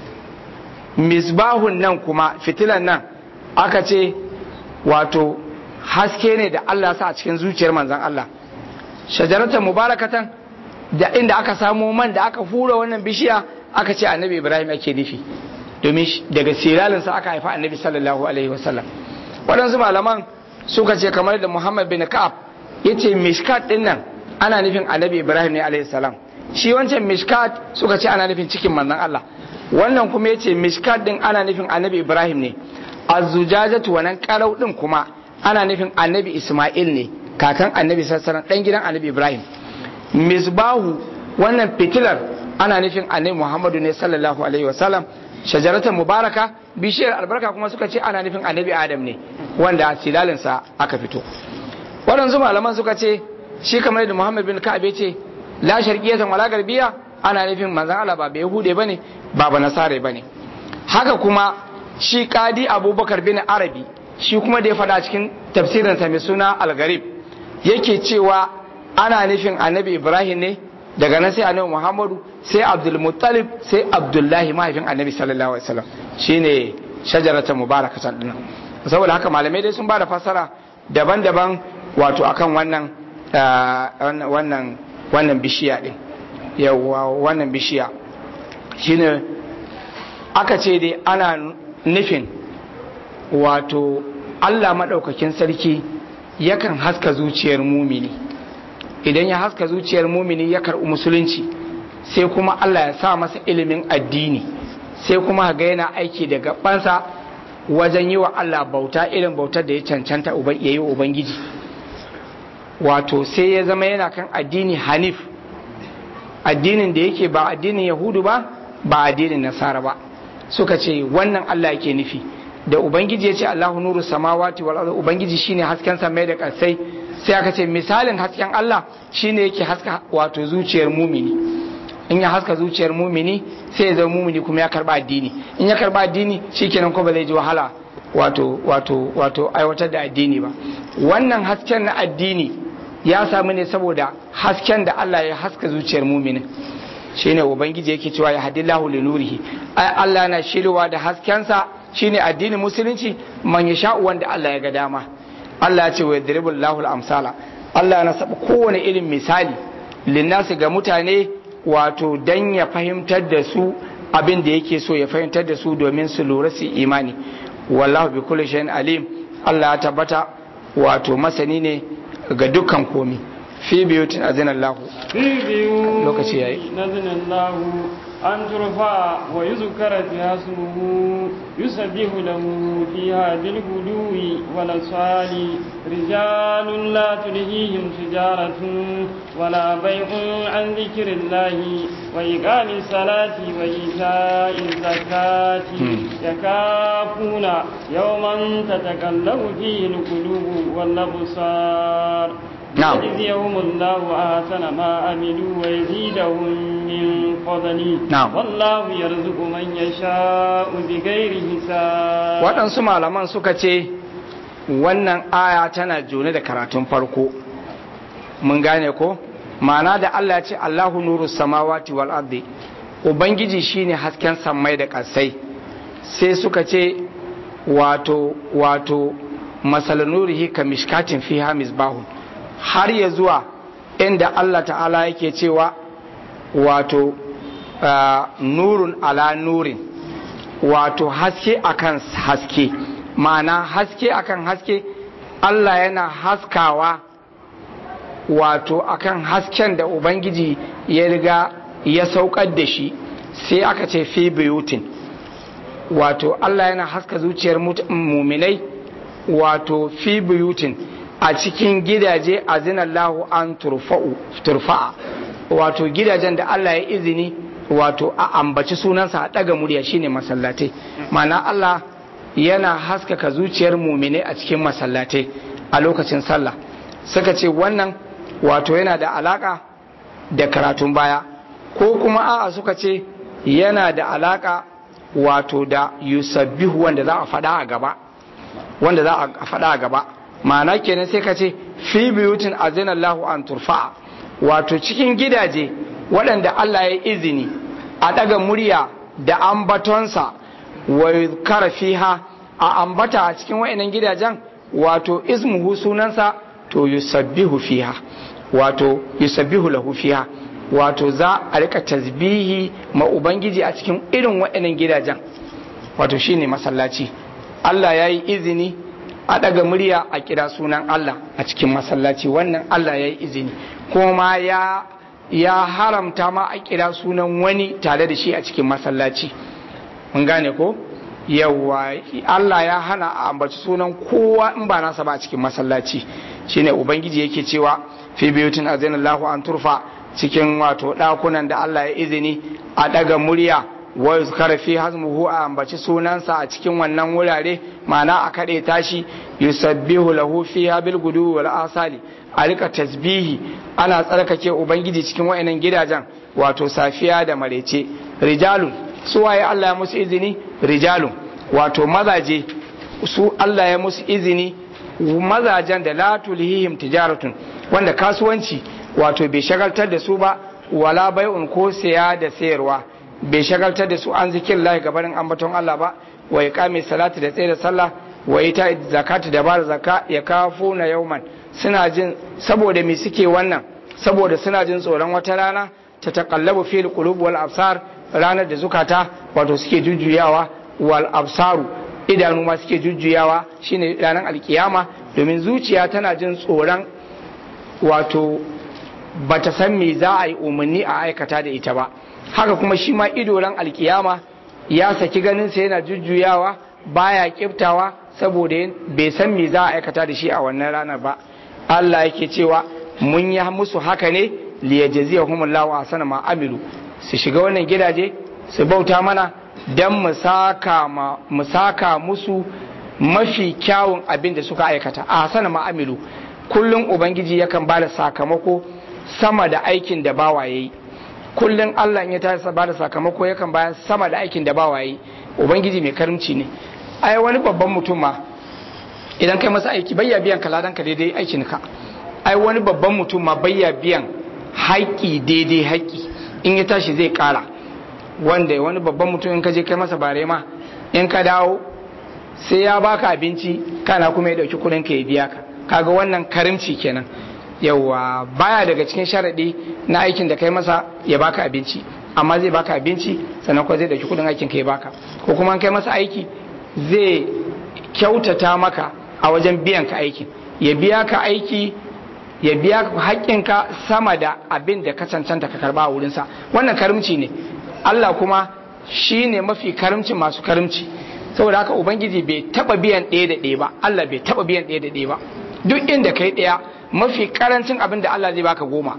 misbahun nan kuma fitilan nan aka ce wato haske ne da Allah sa a cikin zuciyar manzon Allah shajaratan mubarakatan da inda aka samo man da aka hura wannan bishiya aka ce annabi Ibrahim ake nufi domin daga siralinsa aka haifa annabi sallallahu alaihi wasallam waɗansu malaman suka ce kamar da Muhammad bin Ka'ab yace mishkat din nan ana nufin annabi Ibrahim ne alaihi salam shi wancan mishkat suka ce ana nufin cikin manzon Allah wannan kuma yace mishkat din ana nufin annabi Ibrahim ne azujajatu wannan karau din kuma ana nufin annabi Isma'il ne kakan annabi sallallahu alaihi dan gidan annabi Ibrahim misbahu wannan fitilar ana nufin annabi Muhammadu ne sallallahu alaihi wasallam shajaratan mubaraka bishiyar albarka kuma suka ce ana nufin annabi Adam ne wanda a silalinsa aka fito waɗansu malaman suka ce shi kamar da Muhammad bin Ka'ab ce la sharqiyatan wala garbiya ana nufin manzon Allah ba yahude bane ba ba nasare bane haka kuma shi kadi Abubakar bin Arabi shi kuma da ya faɗa cikin tafsirinsa mai suna al-Gharib yake cewa ana nufin annabi Ibrahim ne daga nan sai annabi Muhammadu sai Abdul Muttalib sai Abdullahi mahaifin annabi sallallahu alaihi wasallam shine shajaratan mubarakatan dinnan saboda haka malamai dai sun ba da fassara daban-daban wato akan wannan wannan wannan bishiya din yawa wannan bishiya shine aka ce dai ana nufin wato Allah maɗaukakin sarki yakan haska zuciyar mumini idan ya haska zuciyar mumini ya karɓi musulunci sai kuma Allah ya sa masa ilimin addini sai kuma ga yana aiki da gabansa wajen yi wa Allah bauta irin bautar da ya cancanta ya yi Ubangiji wato sai ya zama yana kan addini hanif addinin da yake ba addinin yahudu ba ba addinin nasara ba suka ce wannan Allah yake nufi da ubangiji ya ce Allahu nuru samawati wal ardi ubangiji shine hasken samai da ƙasai sai aka ce misalin hasken Allah shine yake haska wato zuciyar mumini in ya haska zuciyar mumini sai ya zama mumini kuma ya karba addini in ya karba addini shikenan ko ba zai ji wahala wato wato wato aiwatar da addini ba wannan hasken na addini ya samu ne saboda hasken da Allah ya haska zuciyar muminin shine ubangiji yake cewa ya hadillahu li nurihi ai Allah na shirwa da haskensa shine addinin musulunci man yasha wanda Allah ya ga dama Allah ya ce wa yadribul lahu al-amsala Allah na saba kowane irin misali linnasi ga mutane wato dan ya fahimtar da su abin da yake so ya fahimtar da su domin su lura su imani wallahu bi kulli shay'in alim Allah ya tabbata wato masani ne ga dukkan komi fi biyutin azinallahu في بيوت lokaci yayi نزل الله أن ترفع ويذكر فيها اسمه يسبح له فيها بالغدو والأصال رجال لا تلهيهم تجارة ولا بيع عن ذكر الله وإقام الصلاة وإيتاء الزكاة يكافون يوما تتكلم فيه القلوب والأبصار نعم. يجزيهم الله أحسن ما عملوا ويزيدهم من فضله نعم. والله يرزق من يشاء بغير حساب waɗansu malaman suka ce wannan aya tana jone da karatun farko mun gane ko ma'ana da Allah ya ce Allahu nuru samawati wal ardi ubangiji shine hasken sammai da ƙasai sai suka ce wato wato masal nurihi ka mishkatin fiha misbahun har ya zuwa inda Allah ta'ala yake cewa wato ah, nurun ala nurin wato haske akan haske ma'ana haske akan haske Allah yana haskawa wato akan hasken da Ubangiji ya riga ya saukar da shi sai aka ce fi buyutin wato Allah yana haska zuciyar muminai wato fi buyutin a cikin gidaje a zinallahu an turfa'a wato gidajen da Allah ya izini wato a ambaci sunansa a ɗaga murya shine masallatai mana Allah yana haskaka zuciyar muminai a cikin masallatai a lokacin sallah suka ce wannan wato yana da alaka da karatun baya ko kuma a'a suka ce yana da alaka wato da yusabbihu wanda za a faɗa a gaba wanda za a faɗa a gaba ma'ana kenan sai ka ce fi biyutin azinallahu an turfa'a wato cikin gidaje waɗanda Allah ya izini a ɗaga murya da ambatonsa wa yuzkara fiha a ambata a cikin wa'annan gidajen wato ismuhu sunansa to yusabbihu fiha wato yusabbihu lahu fiha wato za a rika tasbihi ma ubangiji a cikin irin wa'annan gidajen wato shine masallaci Allah ya yi izini a ɗaga murya a kira sunan Allah a cikin masallaci wannan Allah ya yi izini kuma ya ya haramta ma a kira sunan wani tare da shi a cikin masallaci mun gane ko yawa Allah ya hana a ambaci sunan kowa in ba nasa ba a cikin masallaci shine ubangiji yake cewa fi biyutin azinallahu an turfa cikin wato dakunan da Allah ya izini a daga murya wa yuzkara fi hazmuhu a ambaci sunansa a cikin wannan wurare ma'ana a kade tashi yusabbihu lahu fiha bil gudu wal asali a rika tasbihi ana tsarkake ubangiji cikin wayannan gidajen wato safiya da marece rijalun su waye Allah ya musu izini rijalun wato mazaje su Allah ya musu izini mazajen da la tulhihim tijaratun wanda kasuwanci wato bai shagaltar da su ba wala bai'un ko siya da sayarwa bai shagaltar da su an zikin lahi gabanin ambaton Allah ba wa iqami salati da tsaye da sallah wa ita zakati da bar zakka ya kafu na yauman suna jin saboda me suke wannan saboda suna jin tsoron wata rana ta taqallabu fil qulub wal absar ranar da zukata wato suke jujjuyawa wal absaru idanu ma suke jujjuyawa shine ranar alkiyama domin zuciya tana jin tsoron wato bata san me za a yi umarni a aikata da ita ba haka kuma shi ma ido ran alkiyama ya saki ganin sa yana jujjuyawa baya kiftawa saboda bai san me za a aikata da shi a wannan ranar ba Allah yake cewa mun yi musu haka ne liyajziyahumullahu ahsana ma amilu su shiga wannan gidaje su bauta mana dan mu saka mu saka musu mafi kyawun abin da suka aikata ahsana ma amilu kullum ubangiji yakan bada sakamako sama da aikin da bawa yayi kullum Allah ya ta ba da sakamako yakan bayan sama da aikin da bawa yayi ubangiji mai karimci ne ai wani babban mutum ma idan kai masa aiki bayya biyan ka ladan ka daidai aikin ka ai wani babban mutum ma bayya biyan haƙƙi daidai haƙƙi in ya tashi zai ƙara wanda wani babban mutum in ka je kai masa bare ma in ka dawo sai ya baka abinci kana kuma ya dauki kuɗin ka ya biya ka kaga wannan karimci kenan yawa baya daga cikin sharaɗi na aikin da kai masa ya baka abinci amma zai baka abinci sannan kuma zai dauki kudin aikin ka ya baka ko kuma kai masa aiki zai kyautata maka a wajen biyan ka aikin ya biya ka aiki ya biya haƙƙinka sama da abin da ka cancanta ka karba a wurinsa wannan karimci ne Allah kuma shi ne mafi karimci masu karimci saboda haka ubangiji bai taba biyan ɗaya da ɗaya ba Allah bai taba biyan ɗaya da ɗaya ba duk inda kai ɗaya mafi karancin abin da Allah zai baka goma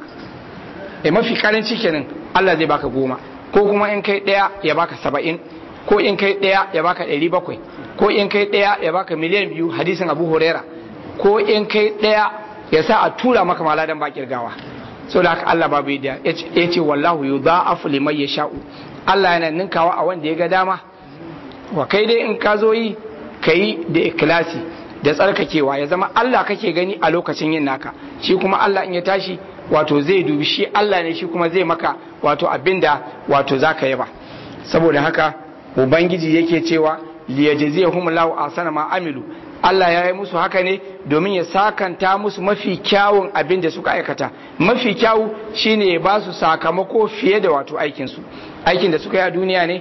e mafi karanci kenan Allah zai baka goma ko kuma in kai ɗaya ya baka saba'in ko in kai ɗaya ya baka ɗari bakwai ko in kai ɗaya ya baka miliyan biyu hadisin abu huraira ko in kai ɗaya ya sa a tura maka maladan ba kirgawa so da haka Allah babu yadda ya ce wallahu yudha'afu liman yasha'u Allah yana ninkawa a wanda ya ga dama wa kai dai in ka zo yi kai da ikhlasi da tsarkakewa ya zama Allah kake gani a lokacin yin naka shi kuma Allah in ya tashi wato zai dubi shi Allah ne shi kuma zai maka wato abinda wato zaka yaba saboda haka ubangiji yake cewa liyajziyahum Allahu ahsana ma amilu Allah ya yi musu haka ne domin ya sakanta musu mafi kyawun abin da suka aikata mafi kyawu shine ya ba su sakamako fiye da wato aikin su aikin da suka yi a duniya ne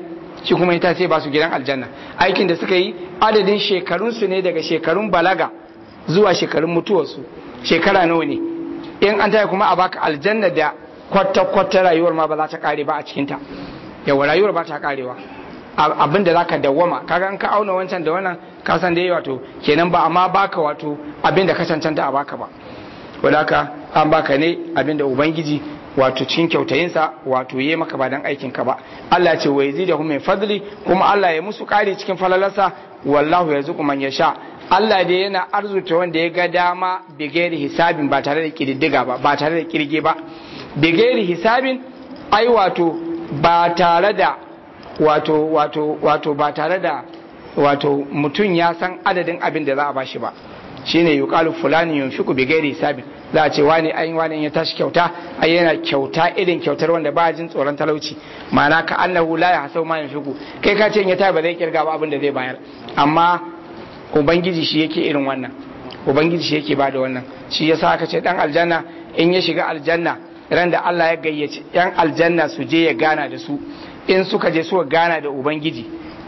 shi kuma ita sai ba su gidan aljanna aikin da suka yi adadin shekarun su ne daga shekarun balaga zuwa shekarun mutuwarsu shekara nawa ne in an taya kuma a baka aljanna da kwata kwata rayuwar ma ba za ta kare ba a cikin ta yawa rayuwar ba ta karewa abin da zaka dawwama kaga an ka auna wancan da wannan ka san dai wato kenan ba amma baka wato abin da ka cancanta a baka ba wadaka an baka ne abin da ubangiji wato cikin kyautayinsa wato yi maka ba dan aikin ka ba Allah ce wa yazidahum min fadli kuma Allah ya musu kare cikin falalarsa wallahu yarzuqu man yasha Allah dai yana arzuta wanda ya ga dama bigeri hisabin ba tare da kididdiga ba ba tare da kirge ba bigeri hisabin ai wato ba tare da wato wato wato ba tare da wato mutum ya san adadin abin da za a bashi ba shine yuqalu fulani yunfiqu bi ghairi hisabin za a ce wani ai wani ya tashi kyauta ai yana kyauta irin kyautar wanda ba jin tsoron talauci ma'ana ka annahu la yahsau ma yunfiqu kai ka ce in ya tayi ba zai kirga ba abin da zai bayar amma ubangiji shi yake irin wannan ubangiji shi yake bada wannan shi yasa aka ce dan aljanna in ya shiga aljanna ran da Allah ya gayyaci yan aljanna su je ya gana da su in suka je suka gana da ubangiji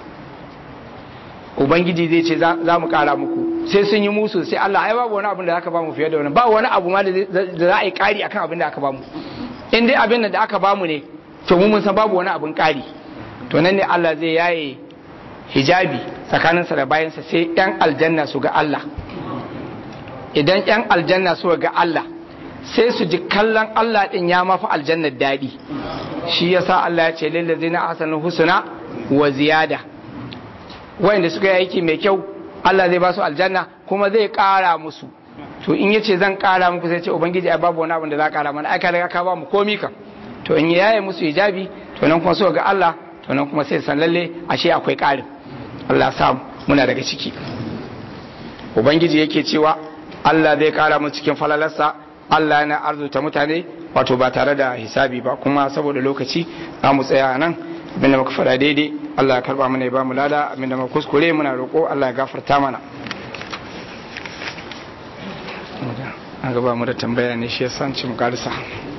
ubangiji zai ce za mu kara muku sai sun yi musu sai Allah ai babu wani abin da aka bamu fiye da wannan ba wani abu ma da za a yi kari akan abin da aka bamu in dai abin da aka bamu ne to mu mun san babu wani abin kari to nan ne Allah zai yaye hijabi tsakaninsa da bayansa sai yan aljanna su ga Allah idan yan aljanna su ga Allah sai su ji kallon Allah din ya mafi aljannar daɗi shi yasa Allah ya ce lillazina ahsanul husna wa ziyada wayanda suka yi aiki mai kyau Allah zai ba su aljanna kuma zai ƙara musu to in yace zan ƙara muku sai ce ubangiji ai babu wani abin da za ƙara mana ai ka riga ka ba mu komi kam to in ya yaye musu hijabi to nan kuma so ga Allah to nan kuma sai san lalle ashe akwai ƙarin Allah sa muna daga ciki ubangiji yake cewa Allah zai ƙara mu cikin falalarsa Allah yana arzuta mutane wato ba tare da hisabi ba kuma saboda lokaci za mu tsaya nan abinda muka faɗa daidai Allah ya karba mana ya ba mu lada abinda muka kuskure muna roƙo Allah ya gafarta mana an gaba mu da tambaya ne shi ya san ci mu karisa